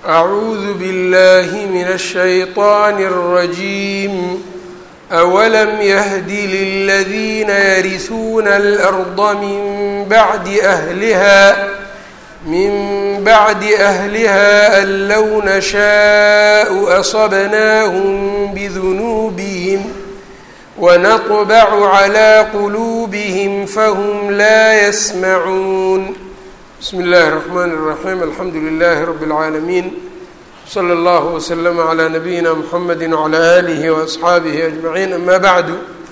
أعوذ بالله من الشيطان الرجيم أولم يهد للذين يرثون الأرض من بعد أهلها من بعد أهلها أن لو نشاء أصبناهم بذنوبهم ونطبع على قلوبهم فهم لا يسمعون بسم الله الرحمن الرحيم الحمد لله رب العالمين slى اllه وsلم عlى نبيina mحamedi وعlى آlih وأصxaabihi أجمaعيin ama bعdu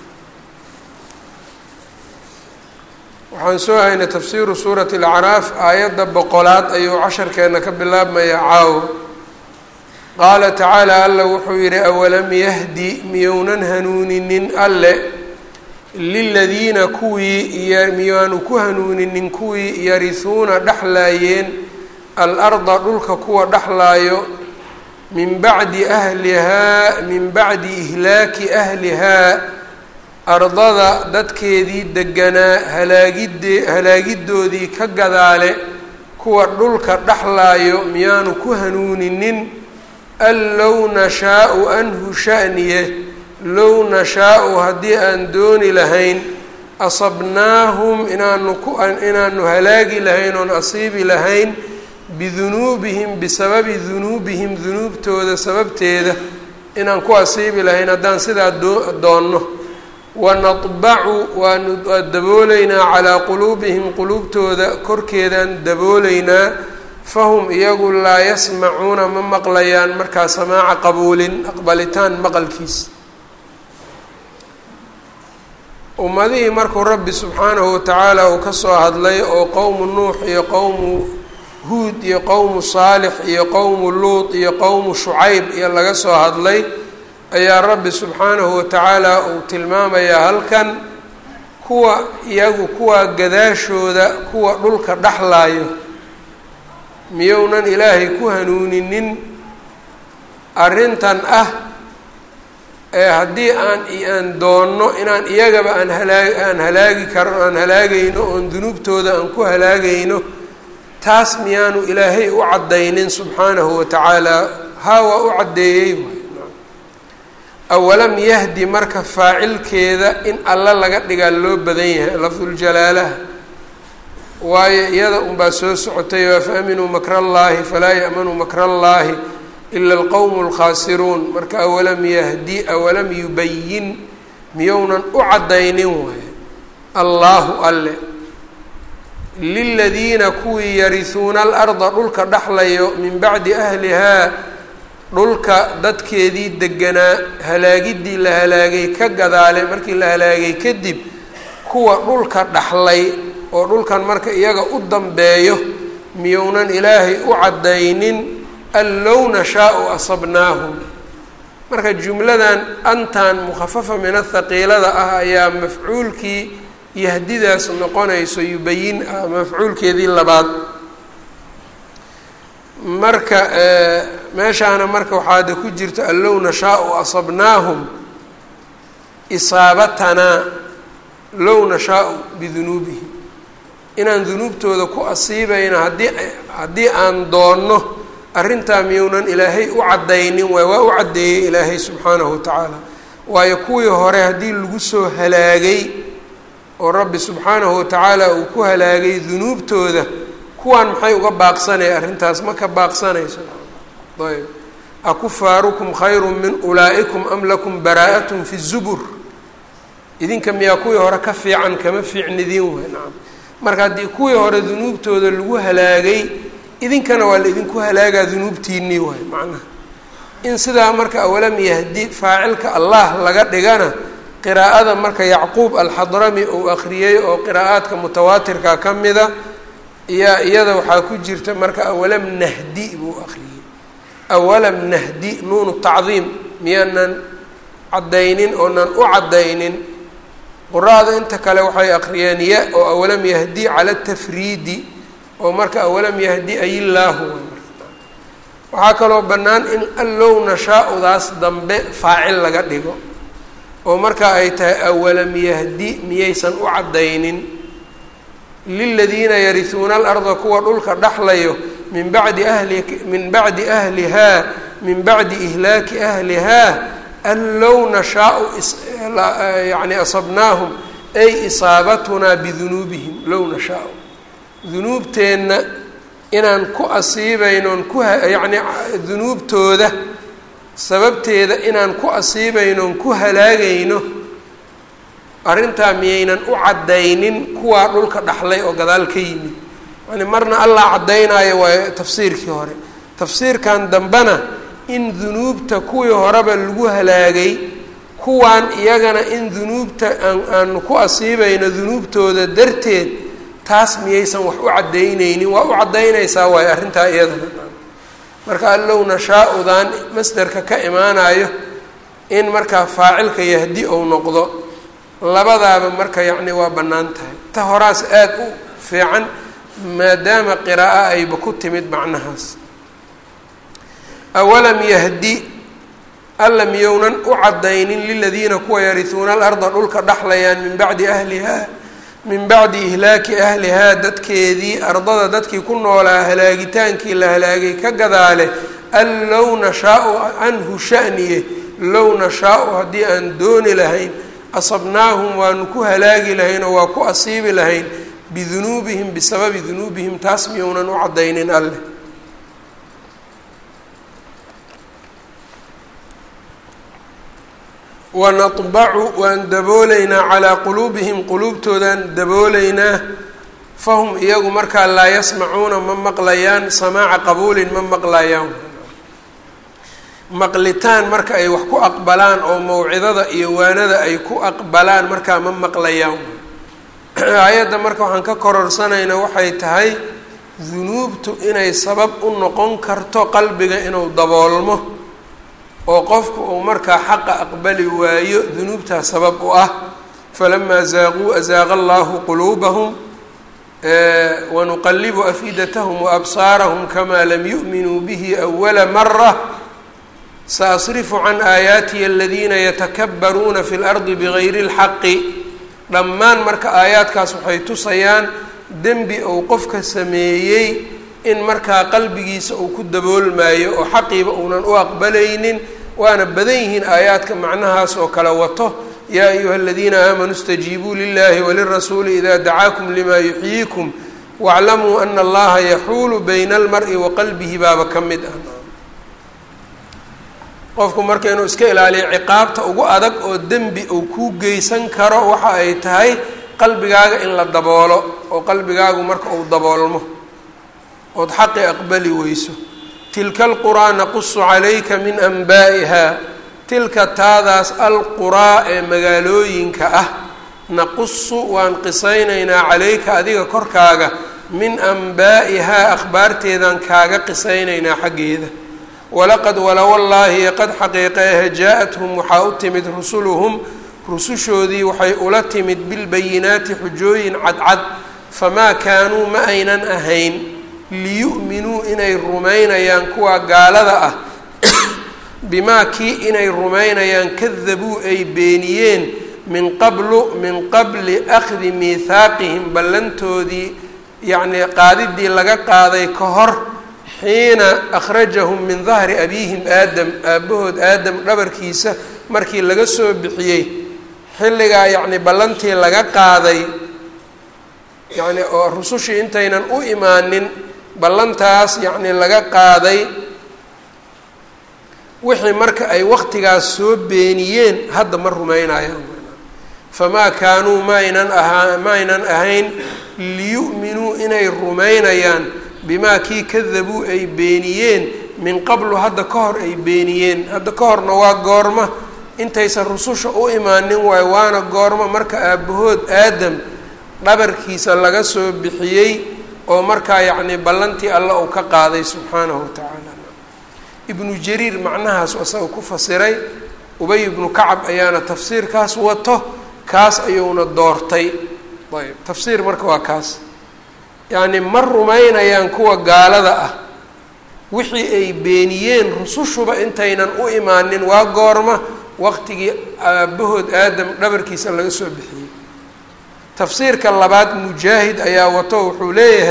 waxaan soo haynay tafsiru suuraة الأcraaf aayadda boqolaad ayuu casharkeena ka bilaabmaya caawo qaala tacaalى alla wuxuu yihi awalam yahdi miyounan hanuuninin alle liladiina kuwii miyaanu ku hanuuninin kuwii yarihuuna dhexlaayeen alarda dhulka kuwa dhexlaayo min bacdi ahlihaa min bacdi ihlaaki ahlihaa ardada dadkeedii deganaa halaagide halaagidoodii ka gadaale kuwa dhulka dhexlaayo miyaanu ku hanuuninin an low nashaau anhu sha'niye low nashaau haddii aan dooni lahayn asabnaahum inaanu ku inaanu halaagi lahayn oon asiibi lahayn bidunuubihim bisababi dunuubihim dunuubtooda sababteeda inaan ku asiibi lahayn haddaan sidaa doonno wanadbacu waanu dabooleynaa calaa quluubihim quluubtooda korkeedaan dabooleynaa fahum iyagu laa yasmacuuna ma maqlayaan markaa samaaca qabuulin aqbalitaan maqalkiis ummadihii markuu rabbi subxaanahu watacaala uu kasoo hadlay oo qowmu nuux iyo qowmu huud iyo qowmu saalix iyo qowmu luut iyo qowmu shucayb iyo laga soo hadlay ayaa rabbi subxaanahu watacaala uu tilmaamayaa halkan kuwa iyagu kuwa gadaashooda kuwa dhulka dhexlaayo miyounan ilaahay ku hanuuninin arrintan ah ee haddii aan aan doonno inaan iyagaba aan halaa aan halaagi karo aan halaagayno oon dunuubtooda aan ku halaagayno taas miyaanu ilaahay u caddaynin subxaanahu watacaala haa waa u caddeeyey awalam yahdi marka faacilkeeda in alla laga dhigaa loo badan yahay lafduljalaalaha waayo iyada unbaa soo socotay afa aminuu makra allaahi falaa ya'manuu makra allaahi ila alqowmu alkhaasiruun marka awalam yahdi awalam yubayin miyounan u caddaynin waayo allaahu alle liladiina kuwii yarisuuna alarda dhulka dhexlayo min bacdi ahlihaa dhulka dadkeedii deganaa halaagidii la halaagay ka gadaale markii la halaagay kadib kuwa dhulka dhaxlay oo dhulkan marka iyaga u dambeeyo miyounan ilaahay u caddaynin an low nashaau asabnaahum marka jumladan antan mukhafafa min athaqiilada ah ayaa mafcuulkii yahdidaas noqonayso yubayin ah mafcuulkeedii labaad marka meeshaana marka waxaada ku jirta an low nashaau asabnaahum isaabatanaa low nashaau bidunuubihim inaan dunuubtooda ku asiibayno haddii haddii aan doonno arrintaa miyounan ilaahay u caddaynin waay waa u caddeeyey ilaahay subxaanahu watacaala waayo kuwii hore haddii lagu soo halaagay oo rabbi subxaanahu watacaala uu ku halaagay dunuubtooda kuwaan maxay uga baaqsanaya arrintaas ma ka baaqsanayso ayb akufaarukum khayru min ulaa'ikum am lakum baraa'atun fi zubur idinka miyaa kuwii hore ka fiican kama fiicnidiin way nacam marka haddii kuwii hore dunuubtooda lagu halaagay idinkana waa la idinku halaagaa dunuubtiinii waay macnaha in sidaa marka awalam yahdi faacilka allah laga dhigana qiraa'ada marka yacquub alxadrami uu akhriyey oo qiraa'aadka mutawaatirka ka mida iya iyada waxaa ku jirta marka awalam nahdi buu akhriyey awalam nahdi nuunu tacdiim miyaanan caddaynin oonan u caddaynin quraada inta kale waxay akhriyeen ya oo awalam yahdi cala tafriidi oo marka awalam yahdi ayillaahu waxaa kaloo bannaan in allow nashaa-udaas dambe faacil laga dhigo oo marka ay tahay awalam yahdi miyaysan u caddaynin liladiina yarisuuna alarda kuwa dhulka dhexlayo min bacdi ahli min bacdi ahlihaa min bacdi ihlaaki ahlihaa an low nashaau yani asabnaahum ay isaabatunaa bidunuubihim low nashaau dunuubteenna inaan ku asiibaynoon ku yacni dunuubtooda sababteeda inaan ku asiibaynoon ku halaagayno arrintaa miyaynan u caddaynin kuwaa dhulka dhaxlay oo gadaal ka yimid yani marna allah caddaynaayo waa tafsiirkii hore tafsiirkan dambena in dunuubta kuwii horeba lagu halaagay kuwaan iyagana in dunuubta aan aanu ku asiibayno dunuubtooda darteed taas miyaysan wax u caddaynaynin waa u caddaynaysaa waayo arrintaa iyadana marka allow nashaa-udan masderka ka imaanayo in markaa faacilka yahdi ou noqdo labadaaba marka yacni waa bannaan tahay ta horaas aada u fiican maadaama qiraa'o ayba ku timid macnahaas awalam yahdi alla miyownan u caddaynin liladiina kuwa yarihuuna alarda dhulka dhaxlayaan min bacdi ahlihaa min bacdi ihlaaki ahlihaa dadkeedii ardada dadkii ku noolaa halaagitaankii la halaagay ka gadaale an low nashaau canhu shaniye low nashaau haddii aan dooni lahayn asabnaahum waanu ku halaagi lahayn oo waa ku asiibi lahayn bidunuubihim bisababi dunuubihim taas miyownan u caddaynin alleh wanadbacu waan daboolaynaa calaa quluubihim quluubtoodaan daboolaynaa fahum iyagu markaa laa yasmacuuna ma maqlayaan samaaca qabuulin ma maqlayaan maqlitaan marka ay wax ku aqbalaan oo mawcidada iyo waanada ay ku aqbalaan markaa ma maqlayaan aayadda marka waxaan ka kororsanaynaa waxay tahay dunuubtu inay sabab u noqon karto qalbiga inuu daboolmo oo qofku uu markaa xaqa aqbali waayo dunuubtaa sabab u ah falamaa zaaquu azaaqa allahu quluubahum wanuqalibu afidatahum waabsaarahum kamaa lam yu'minuu bihi awala mara saasrifu can aayaatiya aladiina yatakabbaruuna fi lardi bigayri اlxaqi dhammaan marka aayaadkaas waxay tusayaan dembi uu qofka sameeyey in markaa qalbigiisa uu ku daboolmaayo oo xaqiiba uunan u aqbalaynin waana badan yihiin aayaadka macnahaas oo kale wato yaa ayuha aladiina aamanuu اstajiibuu lilahi walirasuuli ida dacaakum lima yuxyiikum waاclamuu ana allaha yaxuulu bayna almari wa qalbihi baaba ka mid ah qofku marka inuu iska ilaaliyo ciqaabta ugu adag oo dembi uu kuu geysan karo waxa ay tahay qalbigaaga in la daboolo oo qalbigaagu marka uu daboolmo ood xaqi aqbali weyso tilka alquraa naqusu calayka min anbaa'iha tilka taadaas alquraa ee magaalooyinka ah naqusu waan qisaynaynaa calayka adiga korkaaga min anbaa'ihaa akhbaarteedaan kaaga qisaynaynaa xaggeeda walaqad walawallaahi qad xaqiiqeehe jaa-athum waxaa u timid rusuluhum rusushoodii waxay ula timid bilbayinaati xujooyin cadcad famaa kaanuu ma aynan ahayn liyu'minuu inay rumaynayaan kuwa gaalada ah bimaa kii inay rumaynayaan kadabuu ay beeniyeen min qablu min qabli akhdi miithaaqihim ballantoodii yacnii qaadidii laga qaaday ka hor xiina akhrajahum min dahri abiihim aadam aabbahood aadam dhabarkiisa markii laga soo bixiyey xilligaa yacni ballantii laga qaaday yacni oo rusushii intaynan u imaanin ballantaas yacni laga qaaday wixii marka ay waqtigaas soo beeniyeen hadda ma rumaynayaan famaa kaanuu maaynan ahaa maaynan ahayn liyu'minuu inay rumaynayaan bimaa kii kadabuu ay beeniyeen min qablu hadda ka hor ay beeniyeen hadda ka horna waa goorma intaysan rususha u imaanin waayo waana goormo marka aabbahood aadam dhabarkiisa laga soo bixiyey oo markaa yacnii ballantii alla uu ka qaaday subxaanahu wa tacaala ibnu jariir macnahaas isaga ku fasiray ubay ibnu kacab ayaana tafsiirkaas wato kaas ayuuna doortay ayb tafsiir marka waa kaas yacni ma rumaynayaan kuwa gaalada ah wixii ay beeniyeen rusushuba intaynan u imaanin waa goorma waqtigii aabbahood aadam dhabarkiisa laga soo bixiyey tafsiirka labaad mujaahid ayaa wato wuxuu leeyahay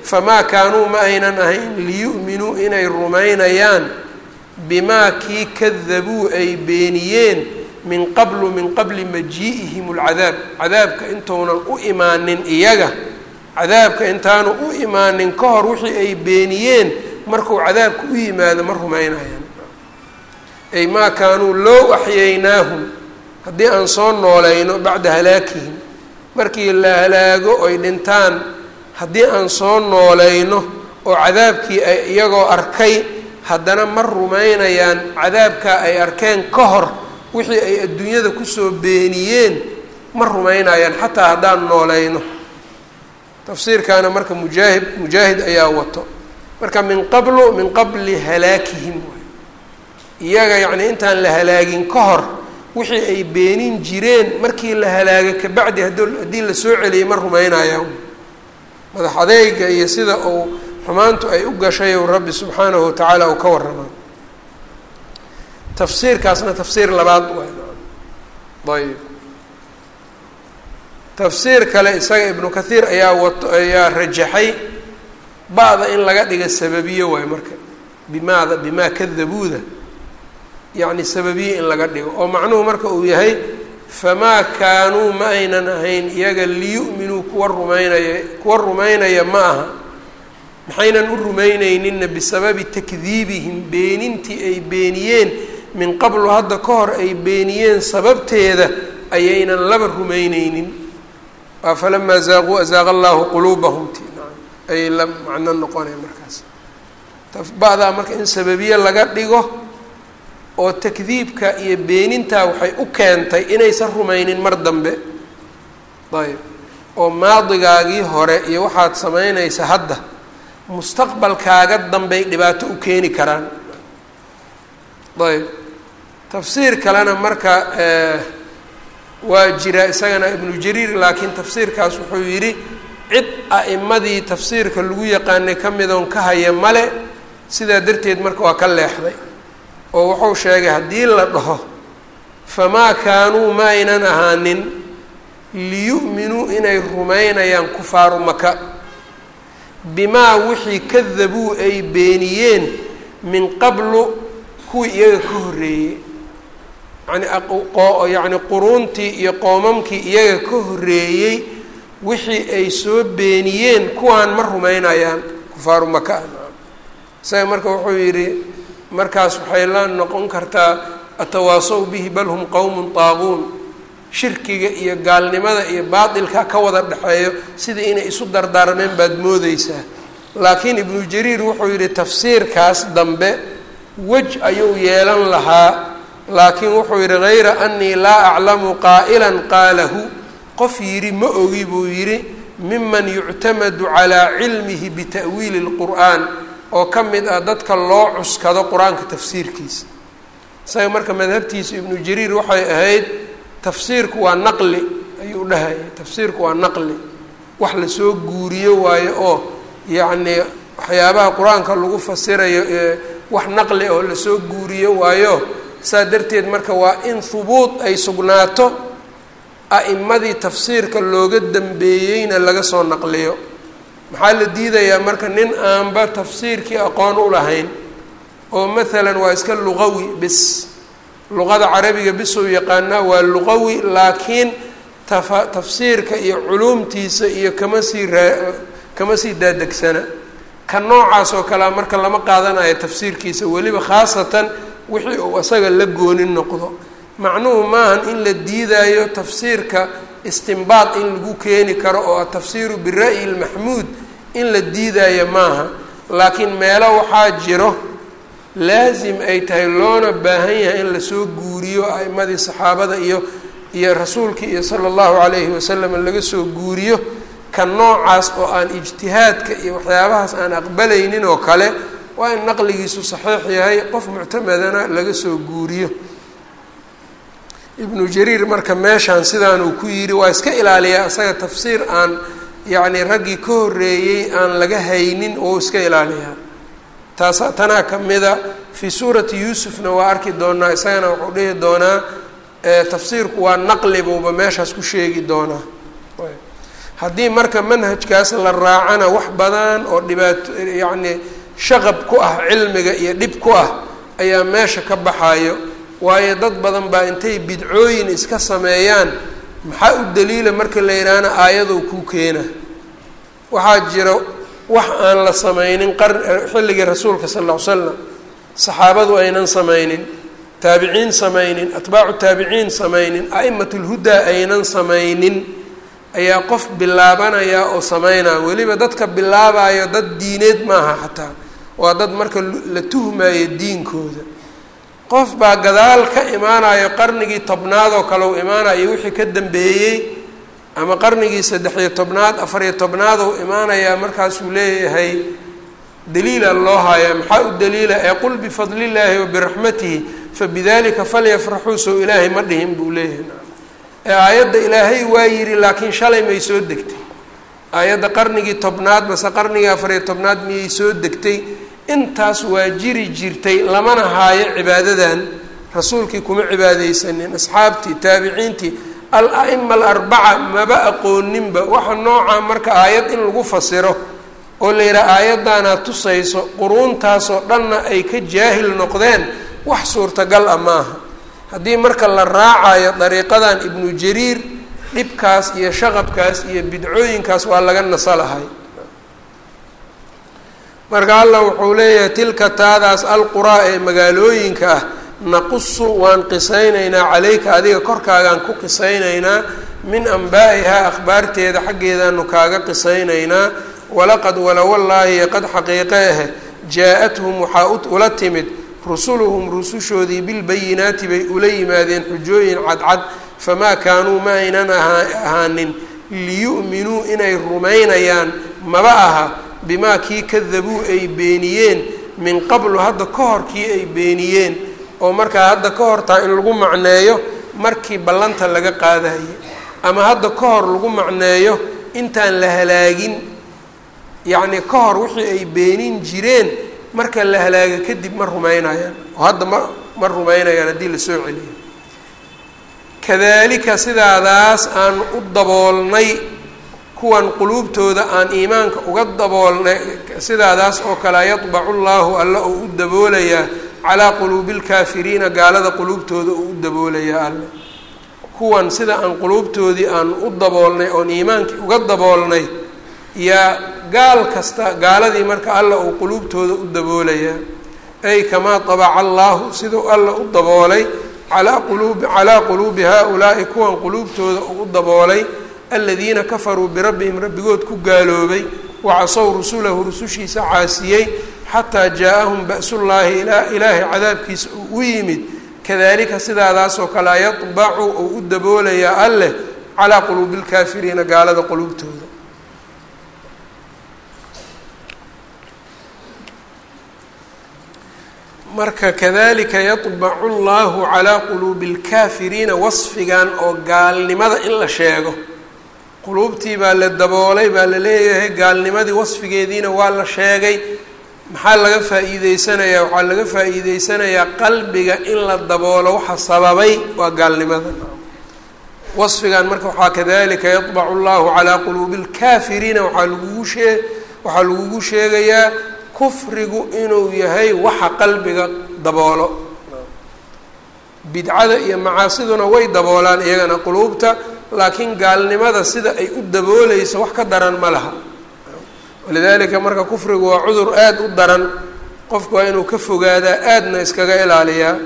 famaa kaanuu ma aynan ahayn liyu'minuu inay rumaynayaan bimaa kii kadabuu ay beeniyeen min qablu min qabli majii'ihim alcadaab cadaabka intounan u imaanin iyaga cadaabka intaanu u imaanin ka hor wixii ay beeniyeen markuu cadaabka u yimaado ma rumaynayaan ay maa kaanuu low axyaynaahum haddii aan soo noolayno bacda halaakihim markii la halaago oy dhintaan haddii aan soo noolayno oo cadaabkii ay iyagoo arkay haddana ma rumaynayaan cadaabkaa ay arkeen ka hor wixii ay adduunyada kusoo beeniyeen ma rumaynayaan xataa haddaan noolayno tafsiirkaana marka mujaahid mujaahid ayaa wato marka min qablu min qabli halaakihim iyaga yacnii intaan la halaagin ka hor wixii ay beenin jireen markii la halaaga kabacdi haddii la soo celiyay ma rumaynayaan madax adeyga iyo sida uu xumaantu ay u gashay ou rabbi subxaanahu watacaala uu ka warramaa tafsiirkaasna tafsiir labaad waay ayb tafsiir kale isaga ibnu kathiir ayaa wato ayaa rajaxay ba'da in laga dhiga sababiyo waayo marka bimaada bimaa kadabuuda yacni sababiye in laga dhigo oo macnuhu marka uu yahay famaa kaanuu ma aynan ahayn iyaga liyu'minuu kuwa rumaynaya kuwa rumaynaya ma aha maxaynan u rumayneyninna bisababi takdiibihim beenintii ay beeniyeen min qablu hadda ka hor ay beeniyeen sababteeda ayaynan laba rumayneynin waa falamaa zaaquu azaaqa allaahu quluubahum ti ayay la macno noqonaya markaas ba'daa marka in sababiye laga dhigo oo takdiibka iyo beenintaa waxay u keentay inaysan rumaynin mar dambe ayb oo maadigaagii hore iyo waxaad samaynaysa hadda mustaqbalkaaga dambey dhibaato u keeni karaan ayb tafsiir kalena marka waa jira isagana ibnu jariir laakiin tafsiirkaas wuxuu yidhi cid a'imadii tafsiirka lagu yaqaanay ka midoon ka haya male sidaa darteed marka waa ka leexday oo wuxuu sheegay haddii la dhaho famaa kaanuu ma aynan ahaanin liyu'minuu inay rumaynayaan kufaaru maka bimaa wixii kadabuu ay beeniyeen min qablu kuwii iyaga ka horreeyey yani yacni quruuntii iyo qoomamkii iyaga ka horreeyey wixii ay soo beeniyeen kuwaan ma rumaynayaan kufaaru maka isaga marka wuxuu yidhi markaas waxay la noqon kartaa atawaasaw bihi bal hum qowmun taaquun shirkiga iyo gaalnimada iyo baatilka ka wada dhexeeyo sidai inay isu dardaarmeen baad moodeysaa laakiin ibnu jariir wuxuu yidhi tafsiirkaas dambe wej ayuu yeelan lahaa laakiin wuxuu yidhi hayra anii laa aclamu qaa'ilan qaalahu qof yidhi ma ogi buu yidhi miman yuctamadu calaa cilmihi bita'wiili اlqur'aan oo ka mid ah dadka loo cuskado qur-aanka tafsiirkiisa isaga marka madhabtiisa ibnu jariir waxay ahayd tafsiirku waa naqli ayuu dhahayay tafsiirku waa naqli wax lasoo guuriyo waayo oo yacnii waxyaabaha qur-aanka lagu fasirayo ee wax naqli oo lasoo guuriyo waayo saa darteed marka waa in hubuud ay sugnaato a'imadii tafsiirka looga dambeeyeyna laga soo naqliyo maxaa la diidayaa marka nin aanba tafsiirkii aqoon u lahayn oo maalan waa iska luqawi bis luqada carabiga bisuu yaqaanaa waa luqawi laakiin tafa tafsiirka iyo culuumtiisa iyo kama sii raa kama sii daadegsana ka noocaas oo kalea marka lama qaadanayo tafsiirkiisa weliba khaasatan wixii uu isaga la goonin noqdo macnuhu maahan in la diidaayo tafsiirka istimbaad in lagu keeni karo oo atafsiiru bira'yi lmaxmuud in la diidaayo maaha laakiin meelo waxaa jiro laasim ay tahay loona baahan yahay in lasoo guuriyo a'imadii saxaabada iyo iyo rasuulkii iyo sala allahu calayhi wasalam laga soo guuriyo ka noocaas oo aan ijtihaadka iyo waxyaabahaas aan aqbalaynin oo kale waa in naqligiisu saxiix yahay qof muctamadana laga soo guuriyo ibnu jariir marka meeshaan sidaanuu ku yidhi waa iska ilaaliyaa isaga tafsiir aan yacni raggii ka horreeyey aan laga haynin oo iska ilaaliyaa taas tanaa ka mida fii suurati yuusufna waa arki doonaa isagana wuxuu dhihi doonaa tafsiirku waa naqli buuba meeshaas ku sheegi doonaa haddii marka manhajkaas la raacana wax badan oo dhibaato yacni shaqab ku ah cilmiga iyo dhib ku ah ayaa meesha ka baxayo waayo dad badan baa intay bidcooyin iska sameeyaan maxaa u daliila marka la yidhaahna aayadow kuu keena waxaa jira wax aan la sameynin qar xilligii rasuulka sal ll ly slam saxaabadu aynan sameynin taabiciin sameynin atbaacu taabiciin sameynin a'imat lhudaa aynan sameynin ayaa qof bilaabanaya oo sameynaya weliba dadka bilaabayo dad diineed maaha xataa waa dad marka la tuhmayo diinkooda qof baa gadaal ka imaanayo qarnigii tobnaad oo kale u imaanayo wixii ka dambeeyey ama qarnigii saddex-iyo tobnaad afariyo tobnaad ou imaanayaa markaasuu leeyahay daliila loo haayaa maxaa u daliila ee qul bifadlillaahi wa biraxmatihi fabidalika falyafraxuu sow ilaahay ma dhihin buu leeyahay ee aayadda ilaahay waa yidhi laakiin shalay may soo degtay aayadda qarnigii tobnaad mase qarnigii afariyo tobnaad miyay soo degtay intaas waa jiri jirtay lamana haayo cibaadadan rasuulkii kuma cibaadeysanin asxaabtii taabiciintii al-a'ima alarbaca maba aqooninba waxa noocaa marka aayad in lagu fasiro oo la yidhaha aayaddaanaa tusayso quruuntaasoo dhanna ay ka jaahil noqdeen wax suurtagal ah maaha haddii marka la raacayo dariiqadan ibnu jariir dhibkaas iyo shaqabkaas iyo bidcooyinkaas waa laga nasalahay marka allah wuxuu leeyahay tilka taadaas alquraa ee magaalooyinka ah naqusu waan qisaynaynaa calayka adiga korkaagaan ku qisaynaynaa min ambaa'ihaa akhbaarteeda xaggeedaanu kaaga qisaynaynaa walaqad walawallaahi qad xaqiiqe ahe jaa-athum waxaa ula timid rusuluhum rusushoodii bilbayinaati bay ula yimaadeen xujooyin cadcad famaa kaanuu ma aynan ahaanin liyu'minuu inay rumaynayaan maba aha bimaa kii kadabuu ay beeniyeen min qablu hadda ka hor kii ay beeniyeen oo markaa hadda ka hortaa in lagu macneeyo markii ballanta laga qaadayay ama hadda ka hor lagu macneeyo intaan la halaagin yacni ka hor wixii ay beenin jireen marka la halaaga kadib ma rumaynayaan oo hadda ma ma rumaynayaan haddii lasoo celiyo kadalika sidaadaas aan u daboolnay kuwan quluubtooda aan iimaanka uga daboolnay sidaadaas oo kale yadbacu llaahu alla uu u daboolayaa calaa quluubi lkaafiriina gaalada quluubtooda uu u daboolayaa alle kuwan sida aan quluubtoodii aan u daboolnay oon iimaankii uga daboolnay yaa gaal kasta gaaladii marka alla uu quluubtooda u daboolayaa ay kamaa tabaca allaahu siduu alla u daboolay calaa quluubi calaa quluubi haa-ulaa'i kuwan quluubtooda uu u daboolay aladiina kafaruu birabbihim rabbigood ku gaaloobay wacasow rusulahu rusushiisa caasiyey xataa jaa-ahum ba'sullaahi ilaahay cadaabkiisa uu u yimid kadalika sidaadaasoo kale yadbacu uu u daboolayaa alleh calaa quluubi lkaafiriina gaalada quluubtooda marka kadalika yadbacu llahu calaa quluubi lkaafiriina wasfigan oo gaalnimada in la sheego quluubtii baa la daboolay baa la leeyahay gaalnimadii wasfigeediina waa la sheegay maxaa laga faa-iideysanayaa waxaa laga faa-iideysanayaa qalbiga in la daboolo waxa sababay waa gaalnimada wasfigan marka waxaa kadalika yadbacu llahu calaa quluubi lkaafiriina waxaa lagugu shee waxaa lagugu sheegayaa kufrigu inuu yahay waxa qalbiga daboolo bidcada iyo macaasiduna way daboolaan iyagana quluubta laakiin gaalnimada sida ay u dabooleyso wax ka daran ma laha walidaalika marka kufrigu waa cudur aada u daran qofku waa inuu ka fogaadaa aadna iskaga ilaaliyaa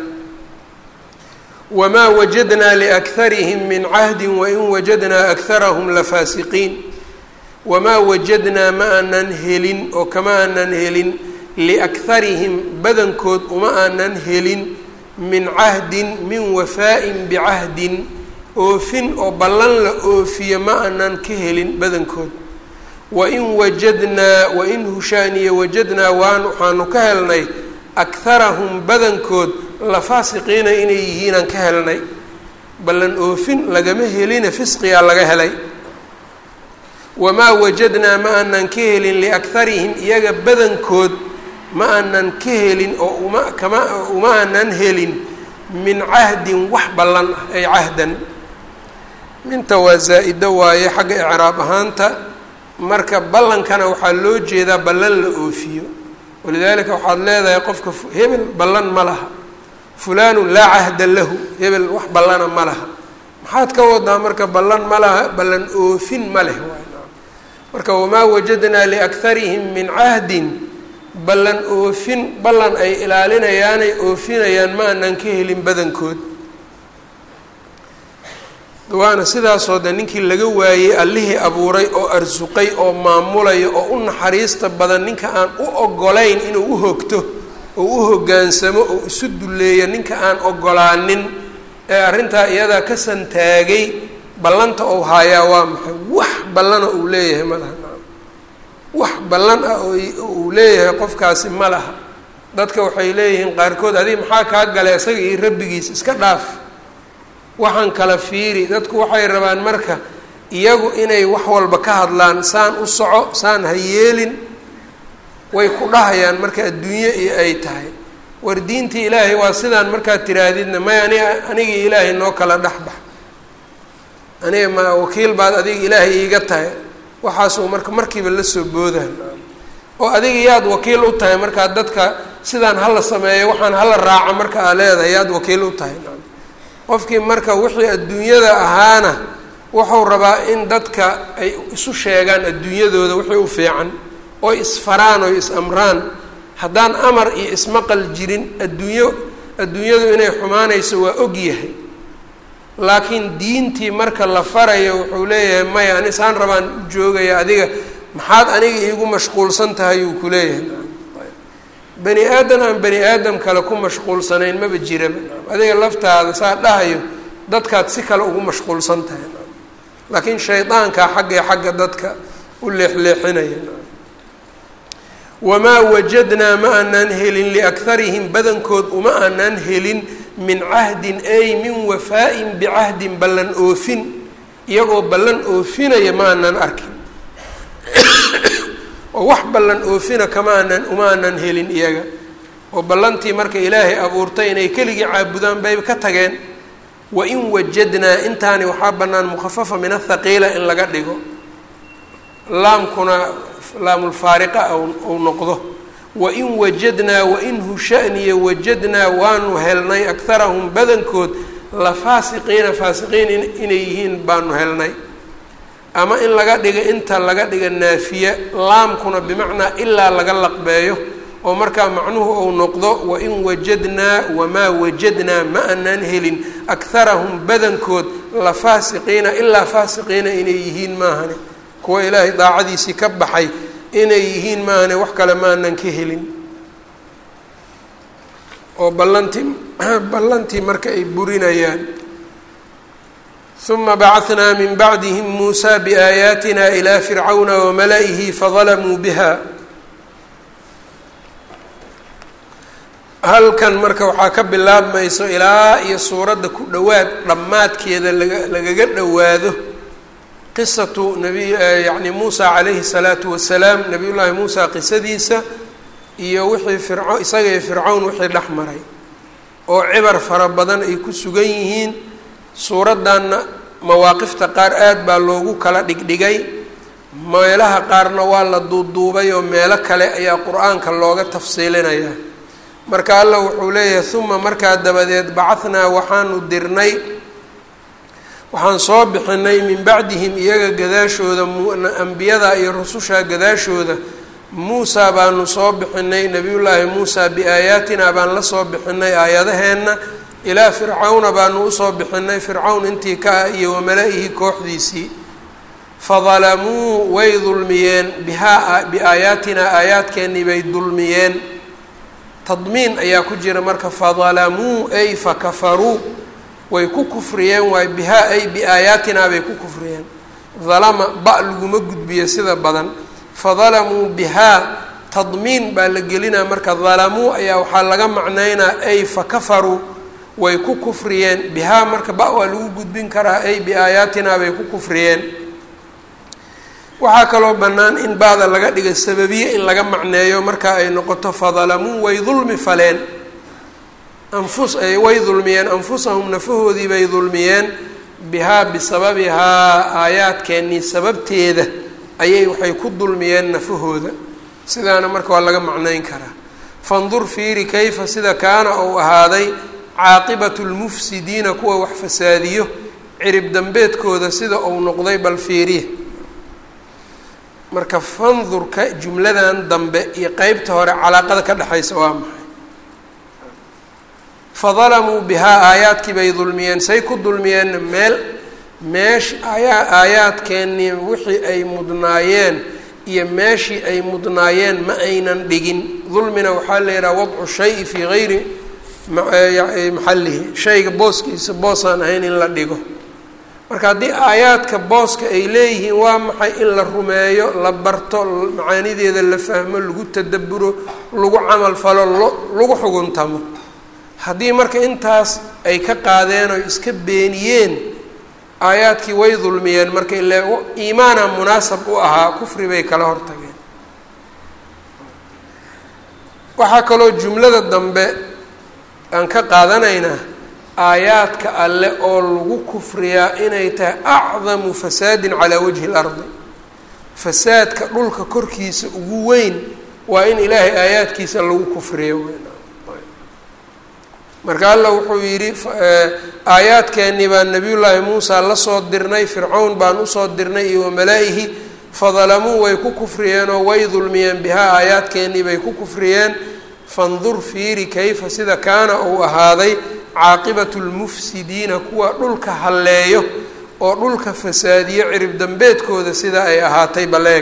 wamaa wajadnaa liakharihim min cahdin wain wajadnaa akharahum lafaasiqiin wamaa wajadnaa ma aanan helin oo kama aanan helin liakharihim badankood uma aanan helin min cahdin min wafaa'in bicahdin oofin oo ballan la oofiyo ma aanan ka helin badankood wain wajadnaa wain hushaaniye wajadnaa waan waxaanu ka helnay akharahum badankood la faasiqiina inay yihiinaan ka helnay ballan oofin lagama helina fisqigaa laga helay wamaa wajadnaa ma aanan ka helin liakharihim iyaga badankood ma aanan ka helin oo uma kama uma aanan helin min cahdin wax ballan ah ay cahdan minta waa zaa-ido waaye xagga icraab ahaanta marka ballankana waxaa loo jeedaa ballan la oofiyo walidaalika waxaad leedahay qofka hebel ballan ma laha fulaanu laa cahda lahu hebel wax ballana ma laha maxaad ka wadaa marka ballan ma laha ballan oofin ma leh waay marka wamaa wajadnaa liakharihim min cahdin ballan oofin ballan ay ilaalinayaanay oofinayaan ma anaan ka helin badankood waana sidaasoo de ninkii laga waayey allihii abuuray oo arsuqay oo maamulaya oo u naxariista badan ninka aan u ogolayn inuu u hogto oo u hoggaansamo oo isu dulleeyo ninka aan ogolaanin ee arrintaa iyadaa ka santaagay ballanta ou haayaa waa maxay wax ballana uu leeyahay ma laha wax ballan ah oo uu leeyahay qofkaasi ma laha dadka waxay leeyihiin qaarkood adiga maxaa kaa gala isaga iyo rabbigiis iska dhaaf waxaan kala fiiri dadku waxay rabaan marka iyagu inay wax walba ka hadlaan saan u soco saan ha yeelin way ku dhahayaan marka adduunye iyo ay tahay war diintii ilaahay waa sidaan markaad tiraahdidna may ani anigii ilaahay noo kala dhexbax aniga ma wakiil baad adiga ilaahay iiga tahay waxaasuu marka markiiba la soo boodaan oo adiga yaad wakiil u tahay markaa dadka sidaan hala sameeyo waxaan hala raaco marka aa leedahay yaad wakiil u tahay qofkii marka wixii adduunyada ahaana wuxuu rabaa in dadka ay isu sheegaan adduunyadooda wixii u fiican oy isfaraan oy is-amraan haddaan amar iyo ismaqal jirin adduunyo adduunyadu inay xumaanayso waa og yahay laakiin diintii marka la farayo wuxuu leeyahay maya ani saan rabaan u joogaya adiga maxaad aniga iigu mashquulsan tahay uu ku leeyahay bani aadam aan bani aadam kale ku mashquulsanayn maba jiraba adiga laftaada saa dhahayo dadkaad si kale ugu mashquulsan tahay laakiin shaydaankaa xaggee xagga dadka u leexleexinaya wamaa wajadnaa ma aanaan helin liakharihim badankood uma aanaan helin min cahdin ay min wafaa'in bicahdin ballan oofin iyagoo ballan oofinaya ma aanaan arkin oo wax ballan oofina kama aanan uma aanan helin iyaga oo ballantii marka ilaahay abuurtay inay keligii caabudaan bay ka tageen wain wajadnaa intaani waxaa bannaan mukhafafa min athaqiila in laga dhigo laamkuna laamulfaariqa ou noqdo wain wajadnaa wainhu shaniya wajadnaa waanu helnay akharahum badankood la faasiqiina faasiqiin inay yihiin baanu helnay ama in laga dhiga inta laga dhiga naafiya laamkuna bimacnaa ilaa laga laqbeeyo oo markaa macnuhu ou noqdo wain wajadnaa wamaa wajadnaa ma aanaan helin akharahum badankood la faasiqiina ilaa faasiqiina inay yihiin maahane kuwa ilaahay daacadiisii ka baxay inay yihiin maahane wax kale ma aanan ka helin oo ballantii ballantii marka ay burinayaan uma bacahnaa min bacdihim muusaa biaayaatina ilaa fircawna wamala'ihi fadalamuu biha halkan marka waxaa ka bilaabmayso ilaa iyo suuradda ku dhowaad dhammaadkeeda laga lagaga dhowaado qisatu nabi yacni muusa calayhi salaatu wasalaam nabiyullaahi muusa qisadiisa iyo wixii firco isaga iyo fircawn wixii dhex maray oo cibar fara badan ay ku sugan yihiin suuraddanna mawaaqifta qaar aad baa loogu kala dhigdhigay meelaha qaarna waa la duuduubay oo meelo kale ayaa qur-aanka looga tafsiilinaya marka allah wuxuu leeyahay uma markaa dabadeed bacahnaa waxaanu dirnay waxaan soo bixinay min bacdihim iyaga gadaashooda ambiyada iyo rususha gadaashooda muusa baanu soo bixinay nabiyullaahi muusa biaayaatina baan la soo bixinay aayadaheenna ilaa fircawna baanu usoo bixinay fircawn intii ka ah iyo wamala-ihi kooxdiisii fadalamuu way dulmiyeen bihaa biaayaatinaa aayaadkeennii bay dulmiyeen tadmiin ayaa ku jira marka fadalamuu ay fakafaruu way ku kufriyeen waay bihaa ay biaayaatinaa bay ku kufriyeen dalama ba laguma gudbiyo sida badan fadalamuu bihaa tadmiin baa la gelinaa marka dalamuu ayaa waxaa laga macnaynaa ay fakafaruu way ku kufriyeen bihaa marka ba waa lagu gudbin karaa ay biaayaatinaa bay ku kufriyeen waxaa kaloo bannaan in ba'da laga dhiga sababiye in laga macneeyo marka ay noqoto fadalamuu way dulmi faleen anfus way dulmiyeen anfusahum nafahoodii bay dulmiyeen bihaa bisababihaa aayaadkeennii sababteeda ayay waxay ku dulmiyeen nafahooda sidaana marka waa laga macnayn karaa fandur fiiri kayfa sida kaana uu ahaaday caaqibatu lmufsidiina kuwa wax fasaadiyo cirib dambeedkooda sida uu noqday bal fiiriya marka fandurka jumladan dambe iyo qeybta hore calaaqada ka dhexaysa waa maxay fadalamuu bihaa aayaadkii bay dulmiyeen say ku dulmiyeenna meel meesh ayaa aayaadkeennii wixii ay mudnaayeen iyo meeshii ay mudnaayeen ma aynan dhigin dulmina waxaa la yidhaha wadcu shayi fii gayri maxallihi shayga booskiisa boosaan ahayn in la dhigo marka haddii aayaadka booska ay leeyihiin waa maxay in la rumeeyo la barto macaanideeda la fahmo lagu tadaburo lagu camal falo lagu xuguntamo haddii marka intaas ay ka qaadeen oo iska beeniyeen aayaadkii way dulmiyeen marka ile iimaana munaasab u ahaa kufri bay kala hortageen waxaa kaloo jumlada dambe aan ka qaadanaynaa aayaadka alle oo lagu kufriyaa inay tahay acdamu fasaadin calaa wajhi اlardi fasaadka dhulka korkiisa ugu weyn waa in ilaahay aayaadkiisa lagu kufriyo marka alla wuxuu yidhi aayaadkeennii baan nabiyullaahi muusa la soo dirnay fircawn baan usoo dirnay iyo wamalaa'ihi fadalamuu way ku kufriyeen oo way dulmiyeen bihaa aayaadkeennii bay ku kufriyeen fandur fiiri kayfa sida kaana uu ahaaday caaqibatu lmufsidiina kuwa dhulka halleeyo oo dhulka fasaadiyo cirib dambeedkooda sida ay ahaatay baleeg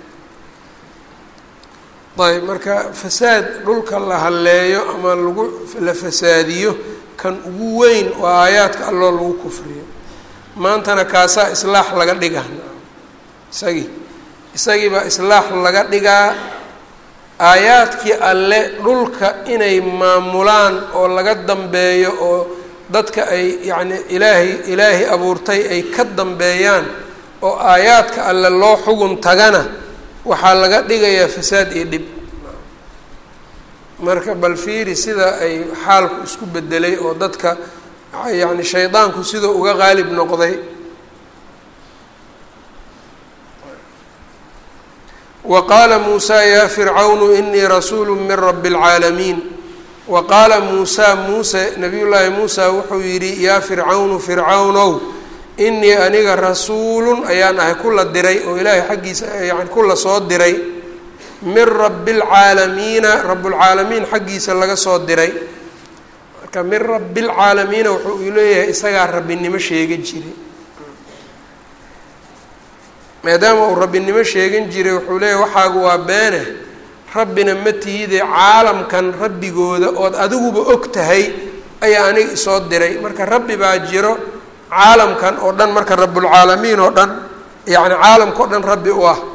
ayb marka fasaad dhulka la halleeyo ama lagu la fasaadiyo kan ugu weyn waa aayaadka alloo lagu kufriyo maantana kaasaa islaax laga dhigaa isagii isagiibaa islaax laga dhigaa aayaadkii alle dhulka inay maamulaan oo laga dambeeyo oo dadka ay yacni ilaahay ilaahay abuurtay ay ka dambeeyaan oo aayaadka alle loo xugun tagana waxaa laga dhigayaa fasaad iyo dhib marka bal fiiri sida ay xaalku isku bedelay oo dadka yacni shaydaanku siduu uga qaalib noqday wa qaala muusaa yaa fircawnu inii rasuulu min rabi اlcaalamiin wa qaala muusaa muuse nabiyullaahi muusa wuxuu yidhi yaa fircawnu fircawnow inii aniga rasuulun ayaan ahay kula diray oo ilaahay xaggiisa yani kula soo diray min rabi اlcaalamiina rablcaalamiin xaggiisa laga soo diray marka min rabi اlcaalamiina wuxuu uu leeyahay isagaa rabbinimo sheegan jiray maadaama uu rabbinimo sheegan jiray wuxuu leeyahay waxaagu waa beene rabbina ma tihide caalamkan rabbigooda ood adiguba og tahay ayaa aniga isoo diray marka rabbi baa jiro caalamkan oo dhan marka rabbulcaalamiin oo dhan yacni caalamka o dhan rabbi u ah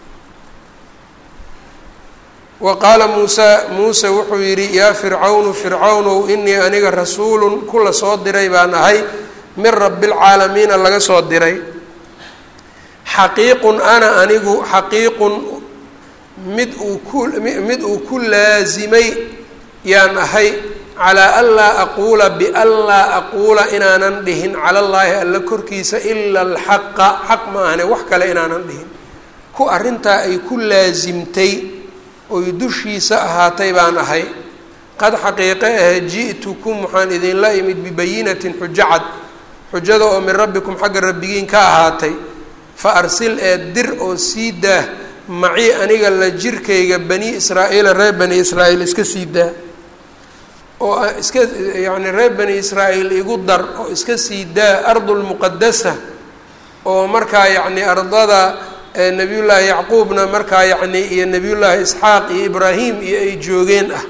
wa qaala muusa muuse wuxuu yidhi yaa fircawnu fircawnow inii aniga rasuulun kula soo diray baan ahay min rabbialcaalamiina laga soo diray xaqiiqun ana anigu xaqiiqun mid uu ku mid uu ku laasimay yaan ahay calaa an laa aquula bian laa aquula inaanan dhihin cala allaahi alla korkiisa ila alxaqa xaq ma ahane wax kale inaanan dhihin ku arrintaa ay ku laasimtay oy dushiisa ahaatay baan ahay qad xaqiiqe ahe ji'tukum waxaan idinla imid bibayinatin xujo cad xujada oo min rabbikum xagga rabbigiin ka ahaatay fa arsil ee dir oo sii daah macii aniga la jirkayga bani israa'iila reer bani israa'iil iska sii daa oo iska yacni reer bani israa'iil igu dar oo iska sii daa ardulmuqadasa oo markaa yacni ardada nebiyullaahi yacquubna markaa yacni iyo nebiyullaahi isxaaq iyo ibraahim iyo ay joogeen ah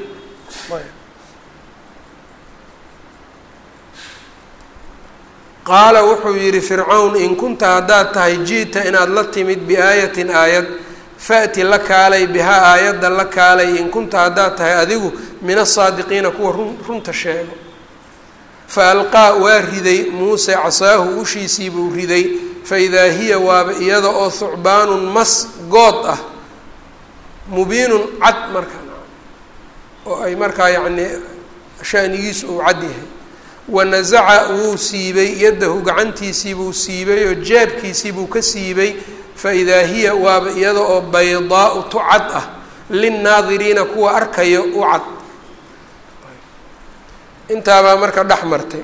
qaala wuxuu yidhi fircawn in kunta haddaad tahay ji'ta inaad la timid biaayatin aayad fa'ti la kaalay bihaa aayadda la kaalay in kunta haddaad tahay adigu min asaadiqiina kuwa run runta sheego fa alqaa waa riday muuse casaahu ushiisii buu riday fa idaa hiya waaba iyada oo thucbaanun mas good ah mubiinun cad markaa oo ay markaa yacnii shanigiisu uu cad yahay wanasaca wuu siibay yaddahu gacantiisiibuu siibay oo jaabkiisiibuu ka siibay faidaa hiya waaba iyada oo baydaau tu cad ah linnaadiriina kuwa arkayo u cad intaabaa marka dhex martay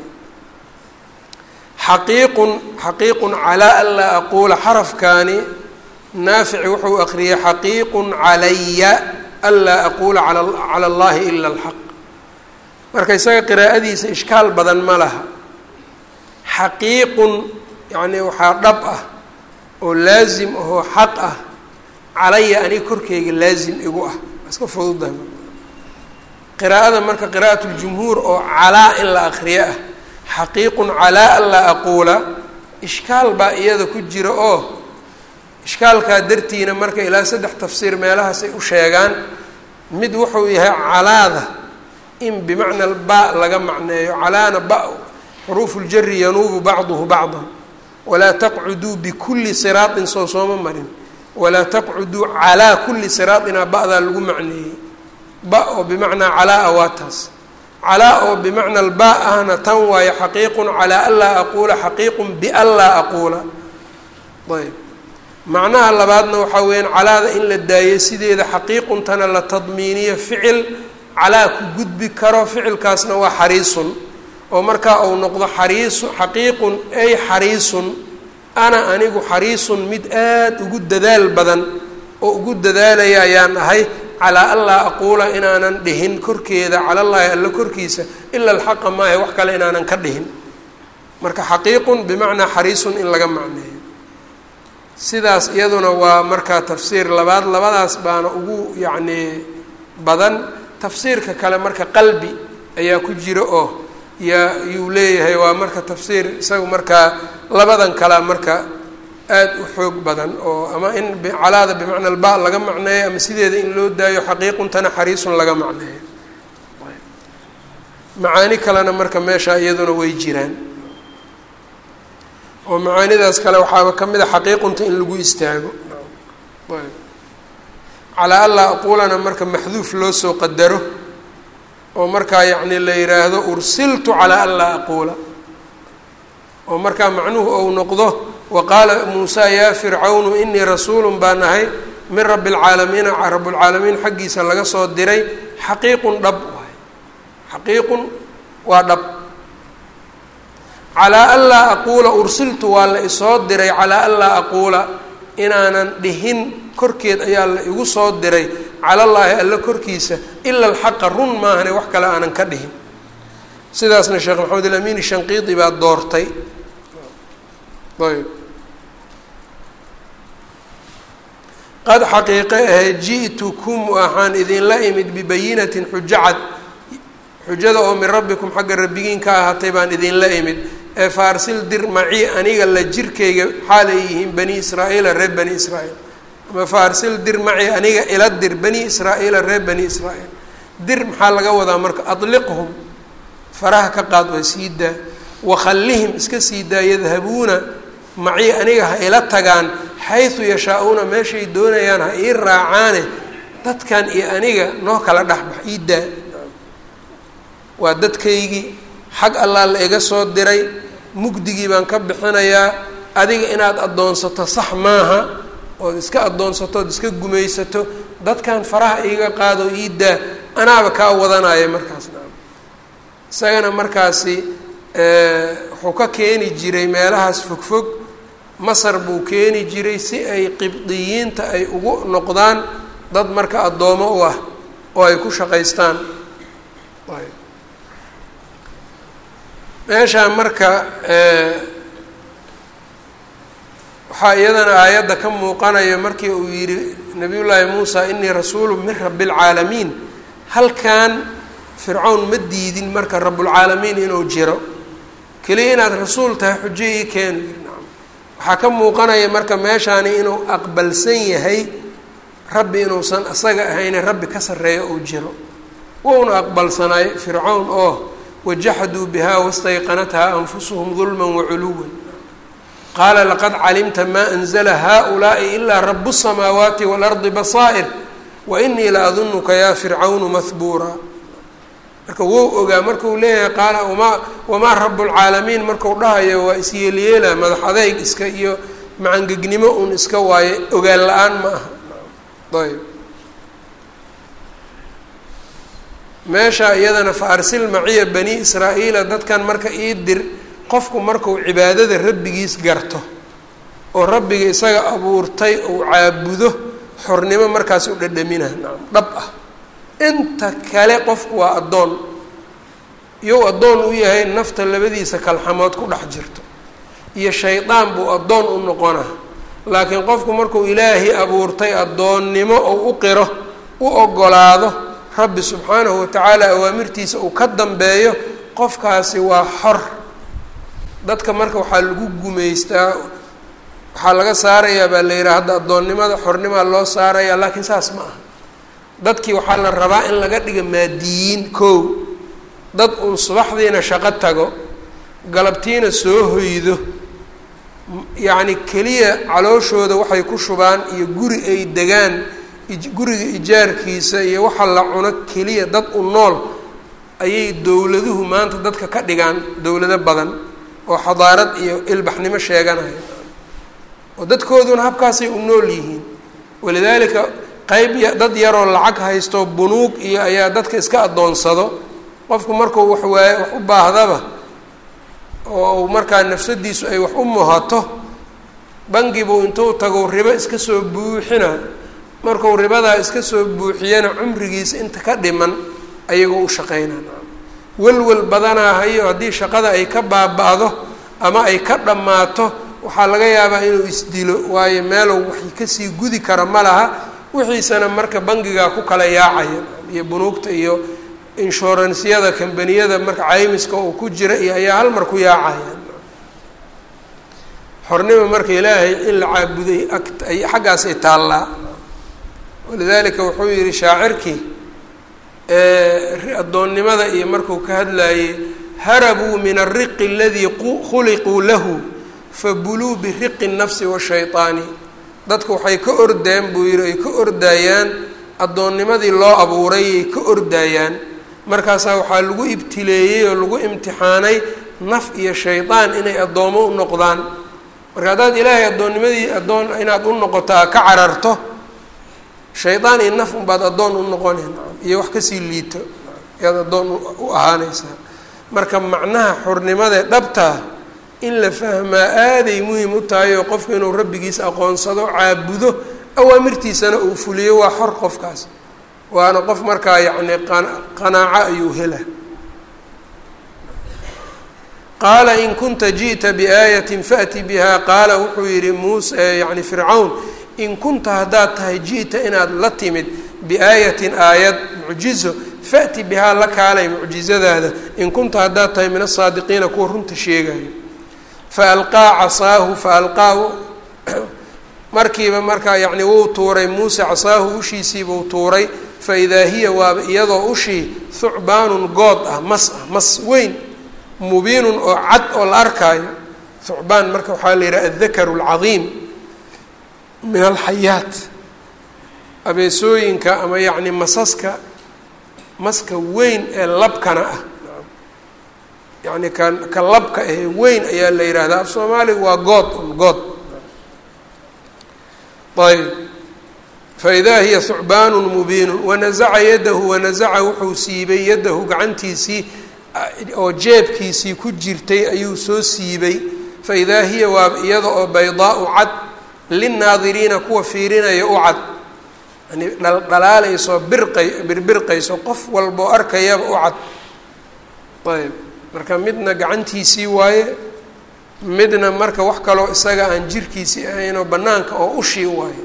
xaqiiqun xaqiiqun calaa an laa aquula xarafkaani naafici wuxuu aqriyay xaqiiqun calaya an laa aquula cala allahi ila alxaq marka isaga qiraa'adiisa ishkaal badan ma laha xaqiiqun yacnii waxaa dhab ah oo laasim ahoo xaq ah calaya aniga korkeyga laasim igu ah iska fududahay qiraa'ada marka qiraa'at ljumhuur oo calaa in la aqriyo ah xaqiiqun calaa an laa aquula ishkaal baa iyada ku jira oo ishkaalkaa dartiina marka ilaa saddex tafsiir meelahaas ay u sheegaan mid wuxuu yahay calaada in bimacna ba laga macneeyo calaana ba xuruufu ljari yanuubu bacduhu bacdan walaa taqcuduu bikulli siraatin soo sooma marin walaa taqcuduu calaa kulli siraatinaa ba'daa lagu macneeyey ba oo bimacnaa calaa a waa taas calaa oo bimacna alba ahna tan waayo xaqiiqun calaa an laa aquula xaqiiqun bian laa aquula ayb macnaha labaadna waxaa weyaan calaada in la daayo sideeda xaqiiquntana la tadmiiniyo ficil calaa ku gudbi karo ficilkaasna waa xariisun oo markaa uu noqdo xariisu xaqiiqun ay xariisun ana anigu xariisun mid aada ugu dadaal badan oo ugu dadaalaya ayaan ahay calaa an laa aquula inaanan dhihin korkeeda calallaahi alla korkiisa ila alxaqa maahe wax kale inaanan ka dhihin marka xaqiiqun bimacnaa xariisun in laga macneeyo sidaas iyaduna waa markaa tafsiir labaad labadaas baana ugu yacnii badan tafsiirka kale marka qalbi ayaa ku jira oo yaa yuu leeyahay waa marka tafsiir isaga markaa labadan kalea marka aada u xoog badan oo ama in calaada bimacna alba laga macneeyo ama sideeda in loo daayo xaqiiquntana xariisun laga macneeyo macaani kalena marka meesha iyaduna way jiraan oo macaanidaas kale waxaaba ka mid a xaqiiqunta in lagu istaago calaa an laa aquulana marka maxduuf loo soo qadaro oo markaa yacni la yidhaahdo ursiltu calaa an laa aquula oo markaa macnuhu ou noqdo wa qaala muusaa yaa fircawnu inii rasuulun baan ahay min rabbi alcaalamiina rabbulcaalamiin xaggiisa laga soo diray xaqiiqun dhab waay xaqiiqun waa dhab calaa an laa aquula ursiltu waa la isoo diray calaa an laa aquula inaanan dhihin korkeed ayaa la igu soo diray calallaahi alla korkiisa ila alxaqa run maahane wax kale aanan ka dhihin sidaasna sheekh maxamed ilamiin shanqiidi baa doortay ayb qad xaqiiqe ahe ji'tukum waxaan idinla imid bibayinatin xujo cad xujada oo min rabbikum xagga rabbigiin ka ahaatay baan idinla imid ee faarsil dir macii aniga la jirkayga xaalay yihiin bani israa'iila reer bani israa'iil ama faarsil dir macii aniga ila dir bani israa'iila reer bani israa'iil dir maxaa laga wadaa marka adliqhum faraha ka qaad waa sii daa wakhallihim iska sii daa yadhabuuna macii aniga ha ila tagaan xaysu yashaa-uuna meeshay doonayaan ha ii raacaane dadkan iyo aniga noo kala dhexbax ii daa waa dadkaygii xag allaa la iga soo diray mugdigii baan ka bixinayaa adiga inaad addoonsato sax maaha ood iska addoonsato ood iska gumaysato dadkan faraha iiga qaado ii daa anaaba kaa wadanaya markaas naam isagana markaasi wuxuu ka keeni jiray meelahaas fogfog masar buu keeni jiray si ay qibdiyiinta ay ugu noqdaan dad marka addoomo u ah oo ay ku shaqaystaan meeshaa marka waxaa iyadana aayadda ka muuqanayo markii uu yidhi nabiy llaahi muusa inii rasuulu min rabbi اlcaalamiin halkan fircawn ma diidin marka rabbulcaalamiin inuu jiro keliya inaad rasuul tahay xujo ii keenu yiri nacam waxaa ka muuqanaya marka meeshaani inuu aqbalsan yahay rabbi inuusan isaga ahayne rabbi ka sarreeyo uu jiro wuuna aqbalsanaay fircawn oo wajaxaduu biha wastayqanathaa anfusuhum dulma waculuwa qaala laqad calimta maa anzla haؤulaaءi ilaa rabu الsamaawaati wاlardi basaa'ir wainii la adunuka ya fircawnu mahbuura marka wou ogaa markuu leeyahay qaala wamaa wamaa rabbulcaalamiin marku dhahayo waa isyeelyeela madax adeyg iska iyo macangegnimo un iska waayo ogaan la-aan ma aha ayb meesha iyadana fa arsil maciya bani israa'iila dadkan marka ii dir qofku markuu cibaadada rabbigiis garto oo rabbiga isaga abuurtay uu caabudo xornimo markaas u dhadhamina nacam dhab ah inta kale qofku waa addoon iyou addoon u yahay nafta labadiisa kalxamood ku dhex jirto iyo shaydaan buu addoon u noqona laakiin qofku markuu ilaahay abuurtay addoonnimo ou u qiro u ogolaado rabbi subxaanahu watacaala awaamirtiisa uu ka dambeeyo qofkaasi waa xor dadka marka waxaa lagu gumaystaa waxaa laga saarayaa baa la yidhaha hadda addoonnimada xornimaa loo saarayaa laakiin saas ma aha dadkii waxaa la rabaa in laga dhiga maadiyiin kow dad uun subaxdiina shaqo tago galabtiina soo hoydo yacni keliya calooshooda waxay ku shubaan iyo guri ay degaan guriga ijaarkiisa iyo waxa la cuno keliya dad u nool ayay dowladuhu maanta dadka ka dhigaan dowlado badan oo xadaarad iyo ilbaxnimo sheeganaya oo dadkooduna habkaasay u nool yihiin walidaalika qeyb dad yaroo lacag haysto bunuug iyo ayaa dadka iska addoonsado qofku markuu wax waaye wax u baahdaba oo markaa nafsadiisu ay wax u muhato bangibuu intuu tago ribo iska soo buuxina markuu ribadaa iska soo buuxiyana cumrigiisa inta ka dhiman ayagoo u shaqeynaa welwel badanaa hayo haddii shaqada ay ka baaba-do ama ay ka dhammaato waxaa laga yaabaa inuu isdilo waayo meelow wax kasii gudi kara ma laha wixiisana marka bangigaa ku kala yaacaya iyo bunuugta iyo inshuransyada kambaniyada marka caymiska uu ku jira iyo ayaa hal mar ku yaacaya xornimo marka ilaahay in la caabuday ay xaggaasay taallaa walidaalika wuxuu yihi shaacirkii addoonnimada iyo markuu ka hadlayey harabuu min alriqi aladii khuliquu lahu fabuluu biriqi الnafsi washayطaani dadku waxay ka ordeen buu yihi ay ka ordaayaan addoonnimadii loo abuuray ay ka ordaayaan markaasaa waxaa lagu ibtileeyey oo lagu imtixaanay naf iyo shaydaan inay addoomo u noqdaan marka haddaad ilaahay addoonnimadii addoon inaad u noqotaa ka cararto shaydaan iyo naf unbaad addoon u noqoneen iyo wax kasii liito ayaad addoon u ahaanaysaa marka macnaha xornimadee dhabtaa in la fahmaa aaday muhim u tahay oo qofku inuu rabbigiis aqoonsado caabudo awaamirtiisana uu fuliyo waa xor qofkaas waana qof markaa yacni qanaaco ayuu hela qaala in kunta ji'ta biaayatin faأti biha qaala wuxuu yihi muuse yani fircawn in kunta haddaad tahay ji'ta inaad la timid biaayatin aayad mucjizo faأti bihaa la kaalay mucjizadaada in kunta haddaad tahay min asaadiqiina kuwa runta sheegayo faalqaa casaahu faalqaa markiiba markaa yacni wuu tuuray muuse casaahu ushiisiibuu tuuray faidaa hiya waaba iyadoo ushii thucbaanun good ah mas ah mas weyn mubiinun oo cad oo la arkaayo thucbaan marka waxaa la yidhaha addakaru alcadiim min alxayaat abeesooyinka ama yacni masaska maska weyn ee labkana ah yacni ka ka labka ahee weyn ayaa la yidhaahdaa af soomaaliga waa good un good ayb faidaa hiya thucbaanun mubiinun wanazaca yadahu wanazaca wuxuu siibay yadahu gacantiisii oo jeebkiisii ku jirtay ayuu soo siibay faidaa hiya waa iyada oo baydaau cad linnaadiriina kuwa fiirinaya u cad yani dhaldhalaalayso birqay birbirqayso qof walboo arkayaba u cad ayb marka midna gacantiisii waaye midna marka wax kaloo isaga aan jirkiisii ahaynoo bannaanka oo ushii waaye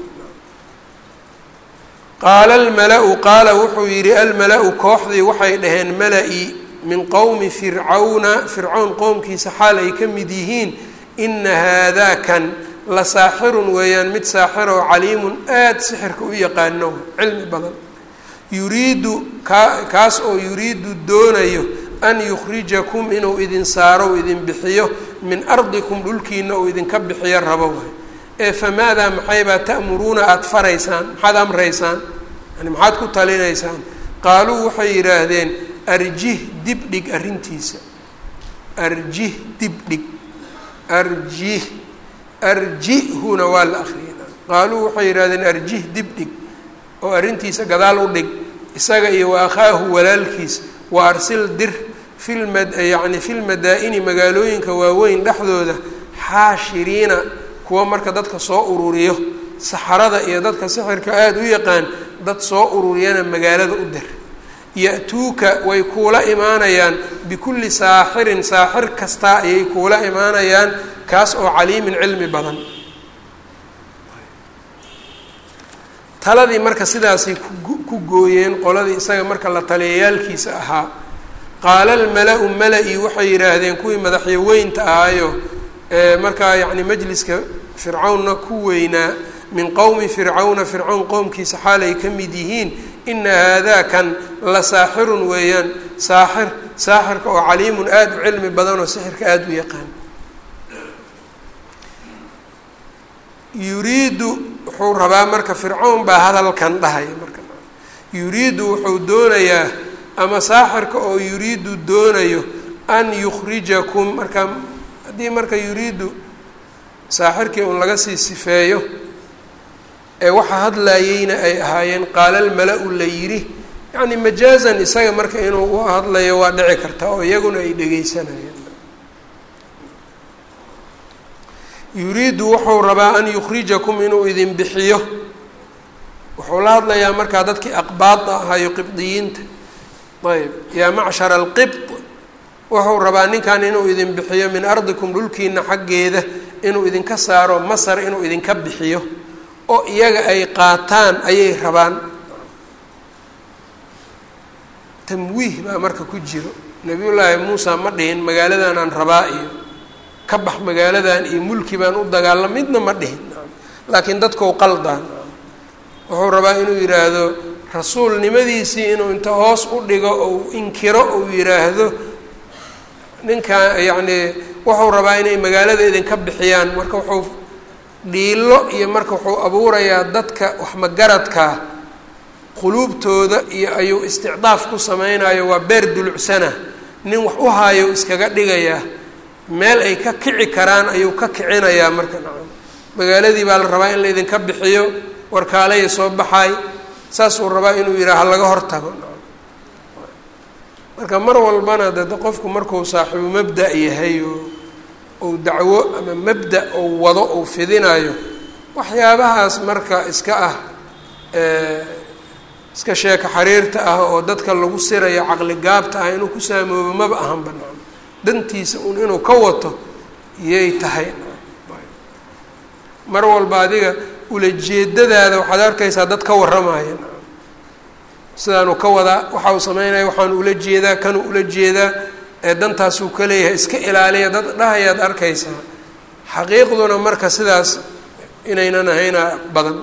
qaala almala-u qaala wuxuu yidhi almala-u kooxdii waxay dhaheen mala-i min qowmi fircawna fircown qowmkiisa xaal ay ka mid yihiin ina haadakan la saaxirun weeyaan mid saaxir oo caliimun aada sixirka u yaqaano cilmi badan yuriidu kaa kaas oo yuriidu doonayo an yukhrijakum inuu idin saaro u idin bixiyo min ardikum dhulkiina uu idinka bixiyo rabo waay ee famaadaa maxaybaa ta'muruuna aada faraysaan maxaad amraysaan yani maxaad ku talinaysaan qaaluu waxay yidhaahdeen arjih dibdhig arrintiisa arjih dibdhig arjih arjihuna waa la akriyay qaaluu waxay yidhahdeen arjih dibdhig oo arrintiisa gadaal u dhig isaga iyo wa akhaahu walaalkiis wa arsil dir filma yacni fi lmadaa-ini magaalooyinka waaweyn dhexdooda xaashiriina kuwa marka dadka soo ururiyo saxarada iyo dadka sixirka aada u yaqaan dad soo ururiyana magaalada u dir ya-tuuka way kuula imaanayaan bikulli saaxirin saaxir kastaa ayay kuula imaanayaan kaas oo caliimin cilmi badan taladii marka sidaasay ku gooyeen qoladii isaga marka la taliyayaalkiisa ahaa qaala almala-u mala-i waxay yidhaahdeen kuwii madaxyaweynta ahaayo ee markaa yacni majliska fircawnna ku weynaa min qowmi fircawna fircawn qowmkiisa xaalay ka mid yihiin ina haadaa kan la saaxirun weeyaan saaxir saaxirka oo caliimun aada u cilmi badan oo sixirka aada u yaqaan yuriidu wuxuu rabaa marka fircawn baa hadalkan dhahaya marka yuriidu wuxuu doonayaa ama saaxirka oo yuriidu doonayo an yukhrijakum marka haddii marka yuriidu saaxirkii un laga sii sifeeyo ee waxa hadlayeyna ay ahaayeen qaala almala-u la yidhi yacni majaazan isaga marka inuu u hadlayo waa dhici kartaa oo iyaguna ay dhegeysanayeen yuriidu wuxuu rabaa an yukhrijakum inuu idin bixiyo wuxuu la hadlayaa markaa dadkii aqbaada ahayo qibdiyiinta ayb yaa macshara alqibt wuxuu rabaa ninkan inuu idin bixiyo min ardikum dhulkiina xaggeeda inuu idinka saaro masar inuu idinka bixiyo oo iyaga ay qaataan ayay rabaan tamwiih baa marka ku jiro nabiyullaahi muusa ma dhihin magaaladanaan rabaa iyo ka bax magaaladan iyo mulki baan u dagaala midna ma dhihin laakiin dadkou qaldaan wuxuu rabaa inuu yidhaahdo rasuulnimadiisii inuu inta hoos u dhigo ou inkiro uu yidhaahdo ninka yacnii wuxuu rabaa inay magaalada idinka bixiyaan marka wuxuu dhiilo iyo marka wuxuu abuurayaa dadka waxmagaradkaa quluubtooda iyo ayuu isticdaaf ku sameynayo waa beer dulucsana nin wax u haayo iskaga dhigayaa meel ay ka kici karaan ayuu ka kicinayaa marka nacam magaaladii baa la rabaa in la idinka bixiyo warkaalaya soo baxaay saasuu rabaa inuu yidhaha laga hortago nacam marka mar walbana dade qofku markuu saaxiibu mabda' yahay oo ou dacwo ama mabda' ou wado ou fidinayo waxyaabahaas marka iska ah iska sheeka xariirta ah oo dadka lagu sirayo caqli gaabta ah inuu ku saamoobo maba ahan banaan dantiisa un inuu ka wato yay tahay mar walba adiga ulajeedadaada waxaad arkaysaa dad ka warramaya sidaanuu ka wadaa waxa uu sameynaya waxaanu ula jeedaa kanuu ula jeedaa ee dantaasuu ka leeyahay iska ilaaliya dad dhahayaad arkaysaa xaqiiqduna marka sidaas inaynan ahayna badan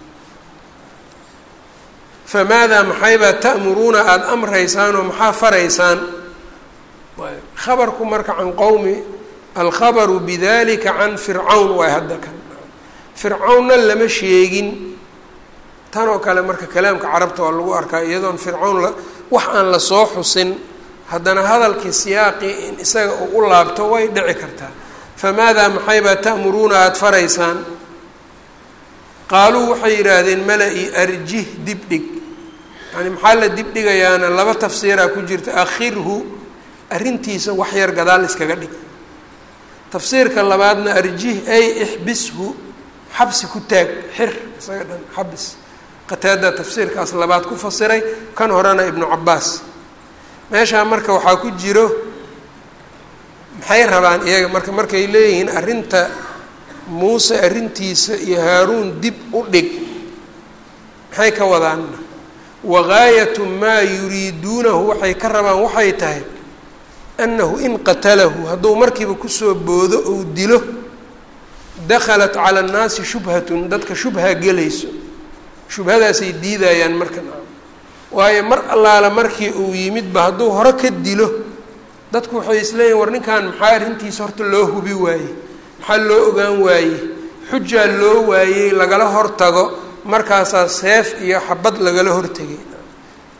famaadaa maxaybaa ta'muruuna aada amraysaan oo maxaa faraysaan khabarku marka can qowmi alkhabaru bidalika can fircawn waay hadda kan fircawnna lama sheegin tan oo kale marka kalaamka carabta waa lagu arkaa iyadoon fircawn la wax aan lasoo xusin haddana hadalkii siyaaqii in isaga uu u laabto way dhici kartaa famaadaa maxaybaa ta'muruuna aada faraysaan qaaluu waxay yidhaahdeen mala-i arjih dibdhig yani maxaa la dibdhigayaana laba tafsiiraa ku jirta akhirhu arrintiisa wax yar gadaal iskaga dhig tafsiirka labaadna arjih ay ixbishu xabsi ku taag xir isaga dhan xabis qataada tafsiirkaas labaad ku fasiray kan horena ibnu cabaas meeshaa marka waxaa ku jiro maxay rabaan iyaga marka markay leeyihiin arrinta muuse arrintiisa iyo haaruun dib u dhig maxay ka wadaan wagaayatu maa yuriiduunahu waxay ka rabaan waxay tahay annahu in qatalahu hadduu markiiba kusoo boodo ou dilo dakhalat cala annaasi shubhatun dadka shubha gelayso shubhadaasay diidayaan marka waayo mar allaala markii uu yimidba hadduu hore ka dilo dadku waxay isleeyihin war ninkan maxaa arrintiisa horta loo hubi waayey maxaa loo ogaan waayey xujaa loo waayey lagala hortago markaasaa seef iyo xabad lagala hortegay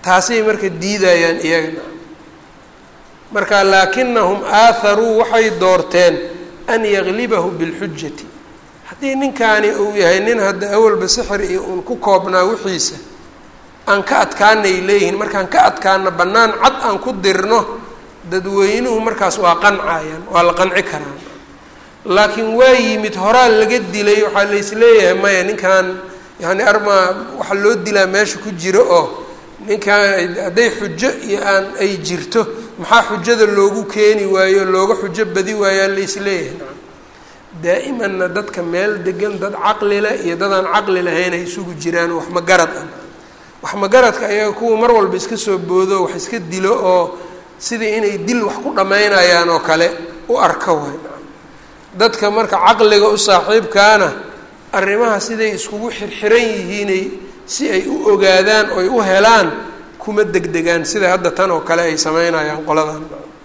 taasay marka diidayaan iyagana marka laakinahum aatharuu waxay doorteen an yaglibahu bilxujati haddii ninkaani uu yahay nin hadda awalba sixir iyo uun ku koobnaa wixiisa aan ka adkaanay leeyihiin markaan ka adkaano bannaan cad aan ku dirno dadweynuhu markaas waa qancayaan waa la qanci karaan laakiin waa yimid horaa laga dilay waxaa laisleeyahay maya ninkan yani armaa waxa loo dilaa meesha ku jiro oo ninkan hadday xujo iyo aan ay jirto maxaa xujada loogu keeni waayo looga xujo badi waayaa laisleeyahay daa'imanna dadka meel degan dad caqli leh iyo dadaan caqli lahayn ay isugu jiraan wax magarad ah wax magaradka ayaga kuwa mar walba iska soo boodo wax iska dilo oo sidii inay dil wax ku dhammaynayaan oo kale u arka waay dadka marka caqliga u saaxiibkaana arrimaha siday iskugu xirxiran yihiinay si ay u ogaadaan oy u helaan kuma degdegaan sida hadda tan oo kale ay sameynayaan qoladan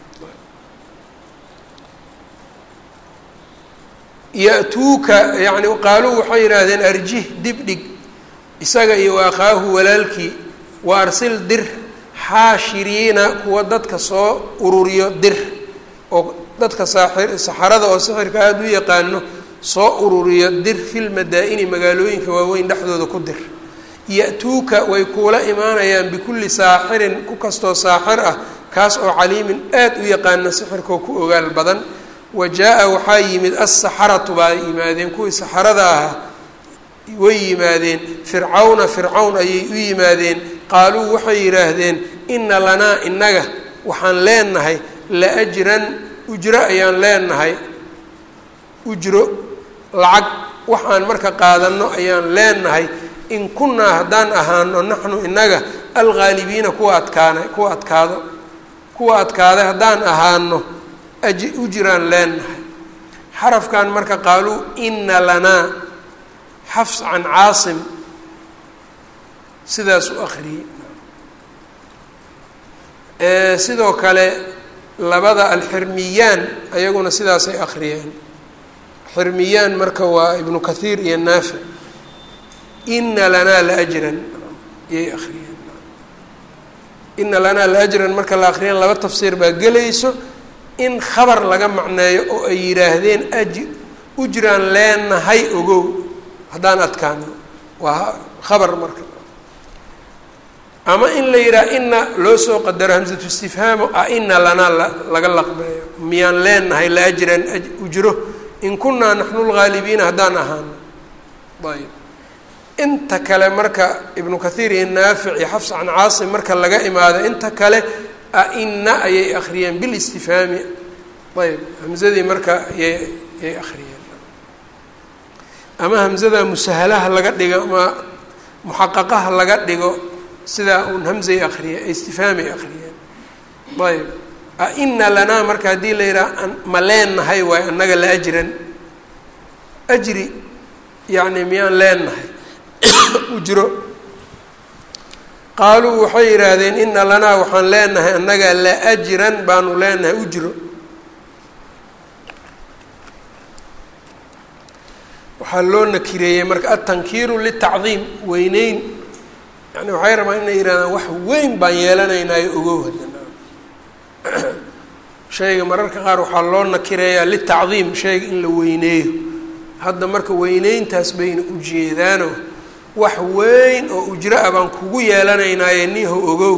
ya-tuuka yacni qaaluu waxay yidhaahdeen arjih dibdhig isaga iyo wa akhaahu walaalkii wa arsil dir xaashiriina kuwa dadka soo ururiyo dir oo dadka saaxir saxarada oo sixirka aada u yaqaano soo ururiyo dir fil madaa-ini magaalooyinka waaweyn dhexdooda ku dir ya-tuuka way kuula imaanayaan bikulli saaxirin ku kastoo saaxir ah kaas oo caliimin aada u yaqaana sixirkoo ku ogaal badan wa jaa-a waxaa yimid assaxaratu baa yimaadeen kuwii saxarada ahaa way yimaadeen fircawna fircawn ayay u yimaadeen qaaluu waxay yidhaahdeen inna lanaa innaga waxaan leenahay la ajran ujro ayaan leenahay ujro lacag waxaan marka qaadanno ayaan leenahay in kunnaa haddaan ahaano naxnu innaga alghaalibiina kuwa adkaana kuwa adkaado kuwa adkaaday haddaan ahaano aji ujraan leenahay xarafkan marka qaaluu ina lanaa xafs can caasim sidaas u akhriyey sidoo kale labada alxirmiyaan ayaguna sidaasay akhriyeen xirmiyaan marka waa ibnu kathiir iyo naafic ina lanaa la ajran yay akhriyeen ina lanaa la ajran marka la akhriyeen laba tafsiir baa gelayso in khabar laga macneeyo oo ay yidhaahdeen aji ujraan leenahay ogow haddaan adkaano waa khabar marka ama in la yidhaha ina loo soo qadaro hamsatu istifhaamo a ina lanaa la laga laqbeeyo miyaan leenahay la ajran ujro in kunaa naxnu lgaalibiina haddaan ahaano ayb inta kale marka ibnu kathiir iyo naafic iyo xafs can caasim marka laga imaado inta kale a-ina ayay akhriyeen bilistifhaami ayb hamzadii marka yay yay akhriyeen ama hamzada musahalaha laga dhigo ama muxaqaqaha laga dhigo sidaa uun hamzay akriye istifhaamay akhriyeen ayb a-ina lanaa marka haddii la yidhaha ma leenahay waayo annaga la ajran ajri yacni miyaan leenahay ujro qaaluu waxay yidhaahdeen ina lanaa waxaan leenahay annaga la ajran baanu leenahay ujro waxaa loo nakireeyey marka atankiiru litacdiim weyneyn yani waxay rabaan inay yidhahdaan wax weyn baan yeelanaynaayo ogow haddana shayga mararka qaar waxaa loo nakireeyaa litacdiim shayga in la weyneeyo hadda marka weyneyntaas bayna ujeedaano wax weyn oo ujro ah baan kugu yeelanaynaaye niho ogow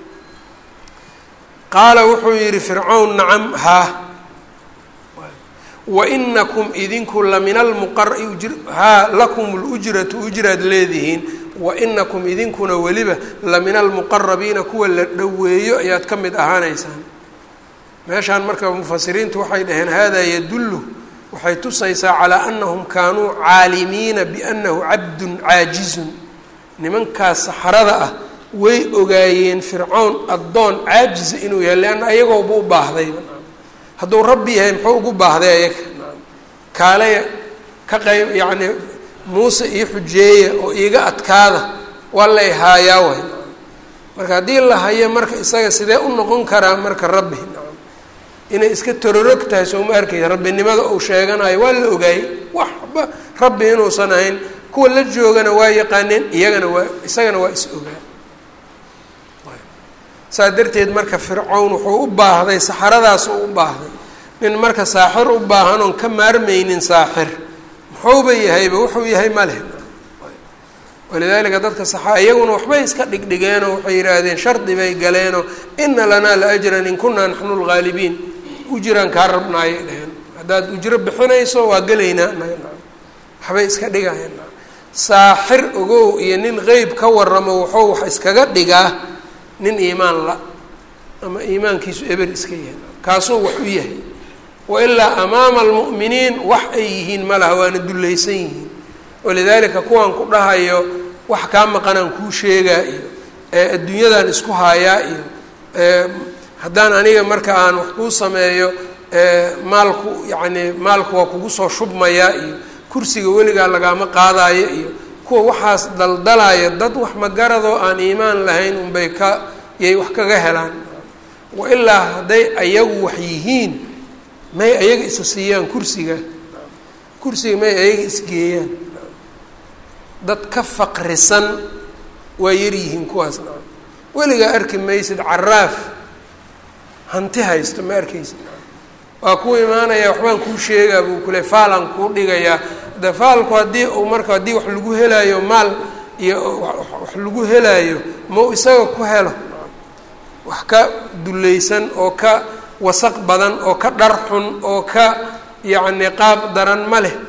qaala wuxuu yidhi fircawn nacam haa wainakum idinku la min almuqar haa lakum lujratu ujraad leedihiin wainakum idinkuna weliba la min almuqarabiina kuwa la dhoweeyo ayaad ka mid ahaanaysaan meeshaan marka mufasiriintu waxay dhaheen hada yadullu waxay tusaysaa calaa anahum kaanuu caalimiina biannahu cabdun caajizun nimankaas saxarada ah way ogaayeen fircown addoon caajiza inuu yahay leanna ayagooba u baahdayba hadduu rabbi yahay muxuu ugu baahday ayaga kaalaya ka qayb yacni muuse io xujeeya oo iiga adkaada waa lay haayaa way marka haddii la hayo marka isaga sidee u noqon karaa marka rabbi inay iska tororog tahay soo ma arkaysa rabbinimada uu sheeganayo waa la ogaayey waxba rabbi inuusan ahayn kuwa la joogana waa yaqaaneen iyagana waa isagana waa is ogaa saa darteed marka fircown wuxuu u baahday saxaradaas u u baahday nin marka saaxir u baahan oon ka maarmaynin saaxir muxuuba yahayba wuxuu yahay ma leh walidaalika dadka saxa iyaguna waxbay iska dhigdhigeenoo waxay yidhaahdeen shardi bay galeenoo ina lanaa la ajran in kunaa naxnu lgaalibiin ujiraan kaa rabnaayay dheheen haddaad ujro bixinayso waa gelaynaa waxbay iska dhigayeen saaxir ogow iyo nin qeyb ka waramo wuxuu wax iskaga dhigaa nin iimaan la ama iimaankiisu eber iska yahay kaasuu wax u yahay wailaa amaama almu'miniin wax ay yihiin ma laha waana dullaysan yihiin walidaalika kuwaan ku dhahayo wax kaa maqanaan kuu sheegaa iyo adduunyadan isku haayaa iyo haddaan aniga marka aan wax kuu sameeyo maalku yacni maalku waa kugu soo shubmayaa iyo kursiga weligaa lagaama qaadaayo iyo kuwa waxaas daldalaya dad wax magaradoo aan iimaan lahayn unbay ka yay wax kaga helaan wailaa hadday ayagu wax yihiin may ayaga isa siiyaan kursiga kursiga may ayaga isgeeyaan dad ka faqrisan waa yaryihiin kuwaas nacam weligaa arki maysid caraaf hanti haysto ma arkaysid waa ku imaanaya waxbaan kuu sheegaa buu kule faalaan kuu dhigayaa de faalku haddii uu marka haddii wax lagu helaayo maal iyo wax lagu helaayo mau isaga ku helo wax ka dullaysan oo ka wasaq badan oo ka dhar xun oo ka yacni qaab daran ma leh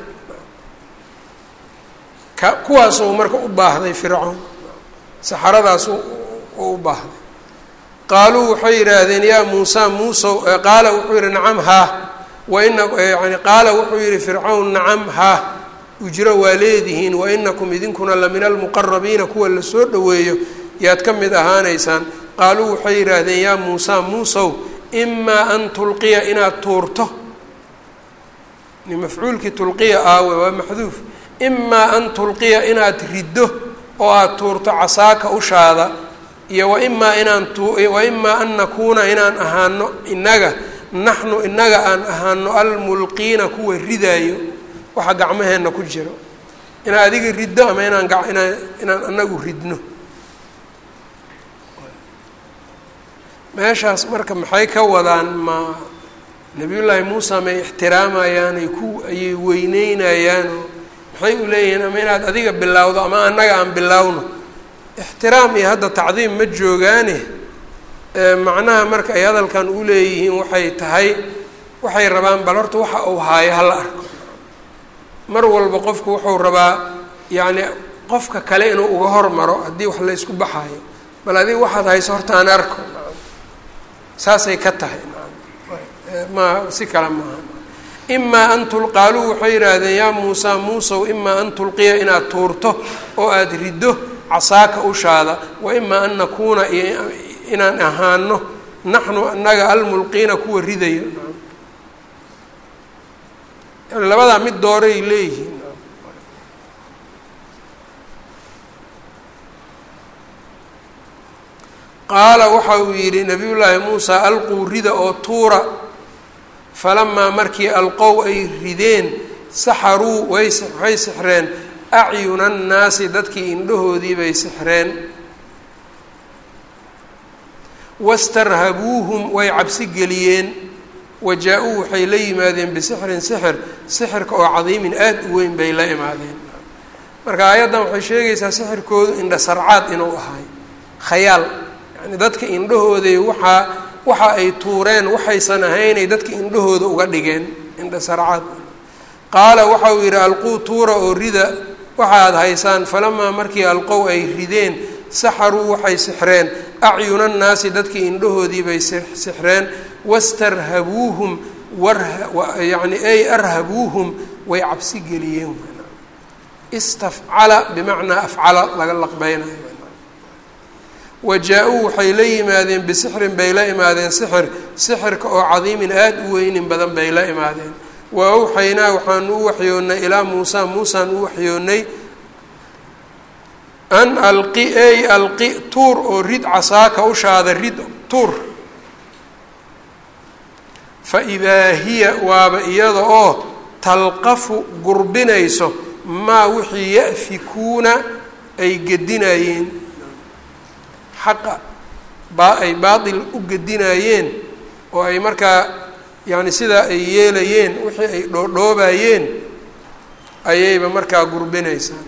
ka kuwaasuu marka u baahday fircoon saxaradaas u u baahday qaaluu waxay yidhaahdeen yaa muusa muusow qaala wuxuu yihi nacam haa waina yani qaala wuxuu yihi fircawn nacam haa ujro waa leedihiin wainakum idinkuna la min almuqarabiina kuwa lasoo dhoweeyo yaad ka mid ahaanaysaan qaaluu waxay yidhaahdeen yaa muusa muusow imaa an tulqiya inaad tuurto mafcuulkii tulqiya aawe waa maxduuf imaa an tulqiya inaad riddo oo aada tuurto casaaka ushaada iyo waimaa inaan waimaa an nakuuna inaan ahaano inaga naxnu inaga aan ahaano almulqiina kuwa ridaayo waxa gacmaheenna ku jiro inaan adiga riddo ama inaan inaan inaan anagu ridno meeshaas marka maxay ka wadaan ma nabiyullaahi muusa may ixtiraamayaan ay ku ayay weyneynayaanoo maxay u leeyihiin ama inaad adiga bilowdo ama annaga aan bilowno ixtiraam iyo hadda tacdiim ma joogaane macnaha marka ay hadalkan u leeyihiin waxay tahay waxay rabaan bal horta waxa uu haayo hala arko mar walba qofku wuxuu rabaa yacni qofka kale inuu uga hormaro haddii wax la ysku baxaayo bal adiga waxaad hayso horta aan arko saasay ka tahay ma si kale maaha imaa an tulqaaluu waxay yidhaahdeen yaa muusa muusow imaa an tulqiya inaad tuurto oo aada riddo casaaka ushaada wa imaa an nakuuna iyo inaan ahaano naxnu annaga almulqiina kuwa ridayo yani labadaa mid dooray leeyihiin qaala waxa uu yidhi nabiyullaahi muusa alquu rida oo tuura falamaa markii alqow ay rideen saxaruu way waxay sixreen acyuna annaasi dadkii indhahoodii bay sixreen wastarhabuuhum way cabsi geliyeen wa jaa-uu waxay la yimaadeen bisixrin sixir sixirka oo cadiimin aada u weyn bay la imaadeen marka aayaddan waxay sheegaysaa sixirkoodu indha sarcaad inuu ahay khayaal yani dadka indhahooday waxaa waxa ay tuureen waxaysan ahaynay dadka indhahooda uga dhigeen indha sarcaad qaala waxa uu yidhi alquu tuura oo rida waxaad haysaan falamaa markii alqow ay rideen saxaruu waxay sixreen acyuna nnaasi dadkii indhahoodii bay sixreen wastarhabuuhum wayani ay arhabuuhum way cabsi geliyeen istafcala bimacnaa afcala laga laqbeynayo wa jaa-uu waxay la yimaadeen bisixrin bay la imaadeen sixir sixirka oo cadiimin aada u weynin badan bay la imaadeen wa awxaynaa waxaanu u waxyoonnay ilaa muusa muusaan u waxyoonnay an alqi ey alqi tuur oo rid casaaka ushaada rid tuur fa idaa hiya waaba iyada oo talqafu gurbinayso maa wixii ya'fikuuna ay gedinayeen xaqa baa ay baatil u gedinayeen oo ay markaa yacni sidaa ay yeelayeen wixii ay dhoodhoobayeen ayayba markaa gurbinaysaa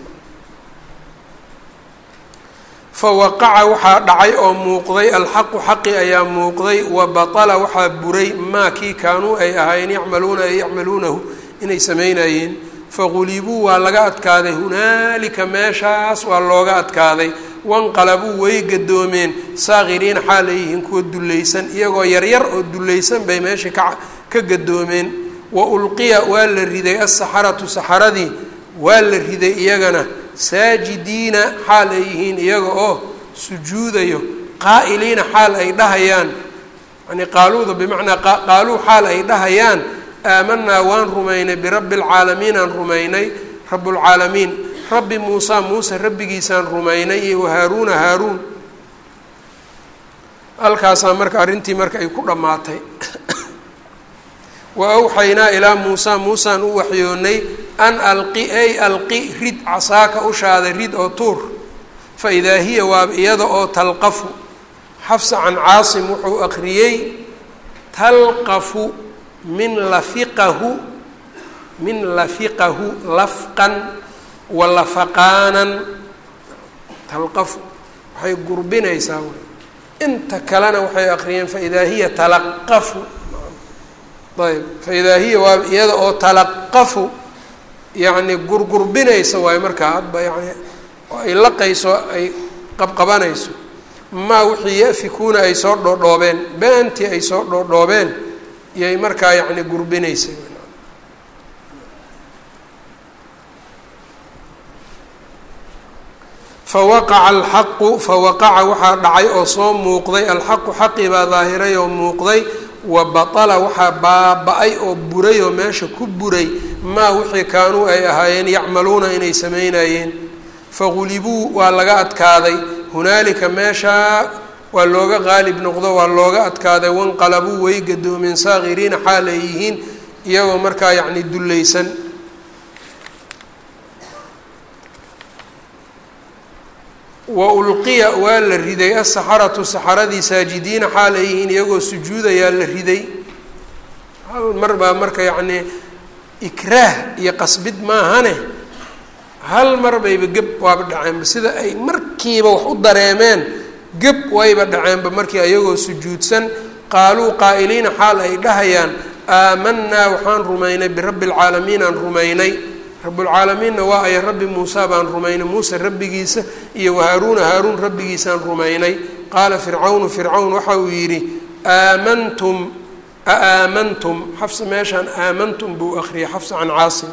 fa waqaca waxaa dhacay oo muuqday alxaqu xaqi ayaa muuqday wa batala waxaa buray maa kii kaanuu ay ahaayeen yacmaluuna ay yacmaluunahu inay samaynayeen faqulibuu waa laga adkaaday hunaalika meeshaas waa looga adkaaday wanqalabuu way gadoomeen saakiriina xaal ay yihiin kuwa dullaysan iyagoo yaryar oo dullaysan bay meesha ka ka gadoomeen wa ulqiya waa la riday asaxaratu saxaradii waa la riday iyagana saajidiina xaal ay yihiin iyaga oo sujuudayo qaa'iliina xaal ay dhahayaan yani qaaluuda bimacnaa qaaluu xaal ay dhahayaan aamanaa waan rumaynay birabbi alcaalamiin aan rumaynay rabbulcaalamiin rabbi muusa muuse rabbigiisaan rumaynay iyo wahaaruuna haaruun halkaasaa marka arrintii marka ay ku dhammaatay wa awxaynaa ilaa muusa muusaan u waxyoonnay an alqi ay alqi rid casaaka ushaada rid oo tuur fa idaa hiya waaba iyada oo talqafu xafsa can caasim wuxuu aqriyey talqafu min lafiqahu min lafiqahu lafqan wa lafaqaanan talqafu waxay gurbinaysaa wy inta kalena waxay aqriyeen faidaa hiya talaqafu ayb faidaa hiya waaba iyada oo talaqafu yacni gurgurbinaysa waayo markaa hadba yani oo ay laqayso ay qabqabanayso maa wixii yafikuuna ay soo dhoodhoobeen beentii ay soo dhoodhoobeen iyay markaa yacni gurbinaysa fawaqaca alxaqu fawaqaca waxaa dhacay oo soo muuqday alxaqu xaqii baa daahiray oo muuqday wa batala waxaa baaba-ay oo buray oo meesha ku buray maa wixii kaanuu ay ahaayeen yacmaluuna inay samaynayeen fagulibuu waa laga adkaaday hunaalika meeshaa waa looga qaalib noqdo waa looga adkaaday wanqalabuu way gadoomeen saakiriina xaal ay yihiin iyagoo markaa yacni dullaysan wa ulqiya waa la riday asaxaratu saxaradii saajidiina xaal ay yihiin iyagoo sujuudayaa la riday hal mar baa marka yacnii ikraah iyo qasbid maahane hal mar bayba geb waaba dhaceenba sida ay markiiba wax u dareemeen geb wayba dhaceenba markii ayagoo sujuudsan qaaluu qaa'iliina xaal ay dhahayaan aamanaa waxaan rumaynay birabbi alcaalamiin aan rumaynay rabbulcaalamiinna waa aya rabbi muusa baan rumaynay muuse rabbigiisa iyo wahaaruuna haaruun rabbigiisaan rumaynay qaala fircawnu fircawn waxa uu yidhi aamantum aaamantum xafsa meeshaan aamantum buu akriyay xafsa can caasim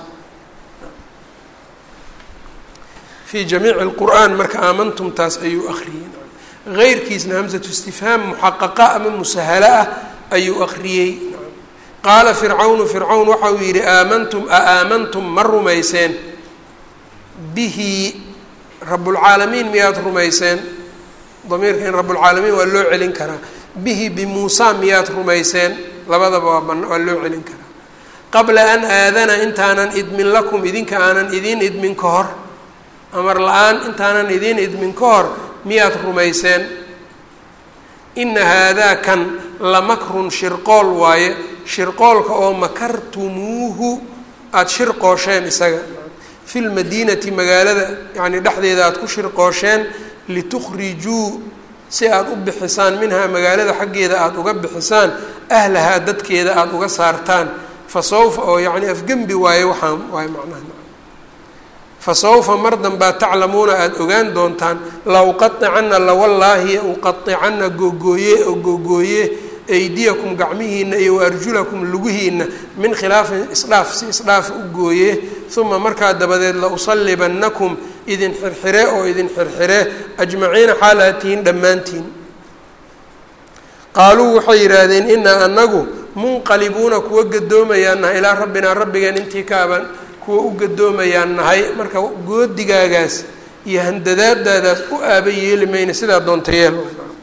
fii jamiici lqur'aan marka aamantumtaas ayuu akriyey heyrkiisna hamsatu istifhaam muxaqaqa ama musahala ah ayuu akriyey qaala fircawnu fircawn waxa uu yidhi aamantum a aamantum ma rumayseen bihi rabbulcaalamiin miyaad rumayseen damiirka in rabbulcaalamiin waa loo celin karaa bihi bimuusa miyaad rumayseen labadaba waa ban waa loo celin karaa qabla an aadana intaanan idmin lakum idinka aanan idiin idmin ka hor amar la-aan intaanan idiin idmin ka hor miyaad rumayseen ina haadaa kan lamakrun shirqool waaye shirqoolka oo makartumuuhu aada shirqoosheen isaga fi lmadiinati magaalada yacni dhexdeeda aada ku shirqoosheen litukhrijuu si aada u bixisaan minhaa magaalada xaggeeda aada uga bixisaan ahlahaa dadkeeda aada uga saartaan fa sawfa oo yacni afgembi waaye waxaan waaye macnaha fa sawfa mar danbaa taclamuuna aada ogaan doontaan la uqaicana lawallaahi uqaicana googooye oo googooye aydiyakum gacmihiina iyo waarjulakum lugihiina min khilaafin isdhaaf si isdhaaf u gooye uma markaa dabadeed la usallibannakum idin xirxire oo idin xirxire ajmaciina xaalaad tihiin dhammaantiin qaaluu waxay yidhaahdeen inaa anagu munqalibuuna kuwa gadoomayaan nahay ilaa rabbinaa rabbigeen intii kaaban kuwa u gadoomayaan nahay marka goodigaagaas iyo handadaadaadaas u aaba yeeli mayna sidaa doonta yeel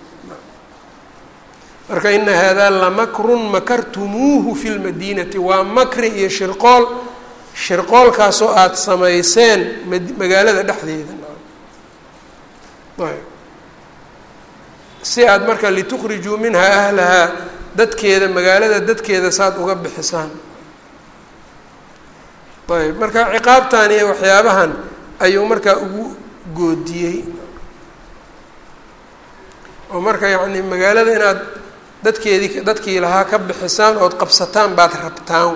marka ina haadaa lamakrun makartumuuhu fi lmadiinati waa makri iyo shirqool shirqoolkaasoo aada samayseen magaalada dhexdeeda si aad marka litukhrijuu minhaa ahlahaa dadkeeda magaalada dadkeeda saad uga bixisaan ayb marka ciqaabtan iyo waxyaabahan ayuu markaa ugu goodiyey oo marka yacni magaalada inaad dadkeedii dadkii lahaa ka bixisaan ood qabsataan baad rabtaan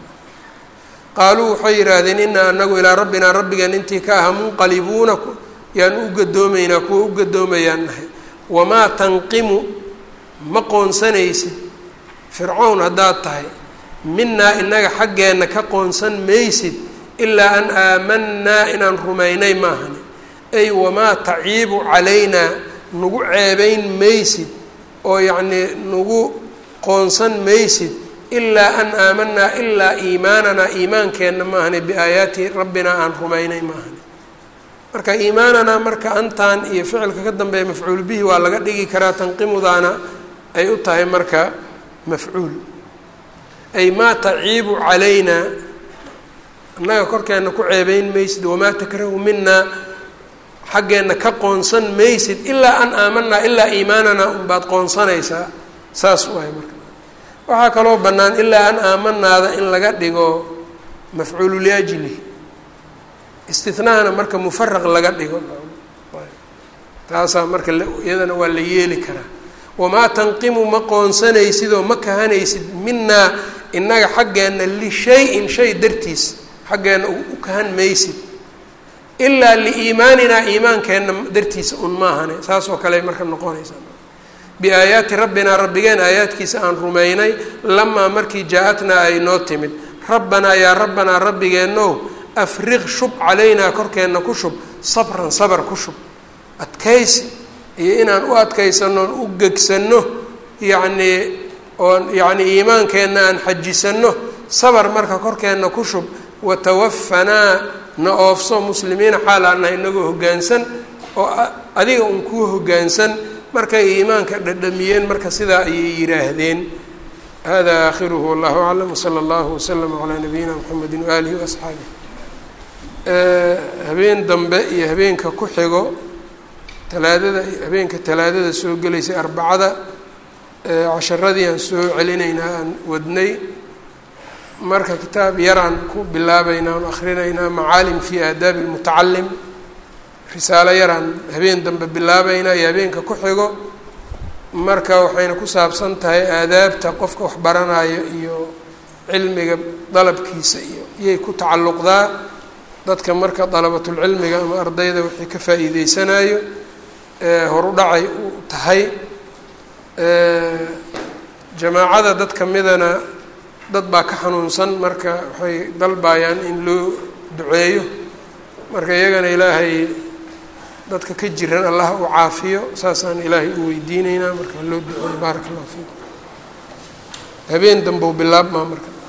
qaaluu waxay yidhaahdeen inaa anagu ilaa rabbinaa rabbigeen intii ka aha munqalibuuna yaan u gadoomaynaa kuwa u gadoomayaan nahay wamaa tanqimu ma qoonsanaysid fircown haddaad tahay minaa inaga xaggeenna ka qoonsan maysid ilaa an aamanaa inaan rumaynay maahani ay wamaa taciibu calaynaa nagu ceebayn maysid oo yacnii nagu qoonsan maysid ilaa an aamanaa ilaa iimaananaa iimaankeenna maahani biaayaati rabbinaa aan rumaynay maahani marka iimaananaa marka antan iyo ficilka ka dambeeya mafcuul bihi waa laga dhigi karaa tanqimudaana ay u tahay marka mafcuul ay maa taciibu calaynaa annaga korkeenna ku ceebeyn maysid wamaa takrahu minaa xaggeenna ka qoonsan maysid ilaa an aamanaa ilaa iimaananaa unbaad qoonsanaysaa saas waay marka waxaa kaloo bannaan ilaa an aamanaada in laga dhigo mafcuulu liajli istinaana marka mufaraq laga dhigo taasaa marka iyadana waa la yeeli karaa wamaa tanqimu ma qoonsanaysid oo ma kahanaysid minaa innaga xaggeenna lishay-in shay dartiis xaggeenna u kahan maysid ilaa liiimaaninaa iimaankeenna dartiisa un maahane saas oo kale marka noqonaysa biaayaati rabbinaa rabbigeen aayaadkiisa aan rumaynay lamaa markii jaa-atnaa ay noo timid rabbanaa yaa rabbanaa rabbigeenow afriq shub calaynaa korkeenna ku shub sabran sabar ku shub adkaysi iyo inaan u adkaysano oon u gegsanno yacnii oon yacnii iimaankeenna aan xajisanno sabar marka korkeenna ku shub watawafanaa na oofso muslimiina xaal aan nahay inagoo hoggaansan oo adiga un kuu hoggaansan markay iimaanka dhadhamiyeen marka sidaa ayay yidhaahdeen hada aakhiruhu wallahu aclam wsala allahu waslama calaa nabiyina mxamedi waaalihi waasxaabih habeen dambe iyo habeenka ku xigo talaadada habeenka talaadada soo gelaysay arbacada casharadii aan soo celinaynaa aan wadnay marka kitaab yaraan ku bilaabaynaa aan akrinaynaa macaalim fi aadaabi lmutacalim risaalo yaraan habeen dambe bilaabaynaa iyo habeenka ku xigo marka waxayna ku saabsan tahay aadaabta qofka wax baranayo iyo cilmiga dalabkiisa iyo iyay ku tacalluqdaa dadka marka dalabatulcilmiga ama ardayda wixii ka faa'iideysanayo horu dhacay u tahay jamaacada dad ka midana dad baa ka xanuunsan marka waxay dalbayaan in loo duceeyo marka iyagana ilaahay dadka ka jiran allah u caafiyo saasaan ilaahay u weydiineynaa marka loo duceeyo baaraka allahu fiikum habeen dambe u bilaabmaa marka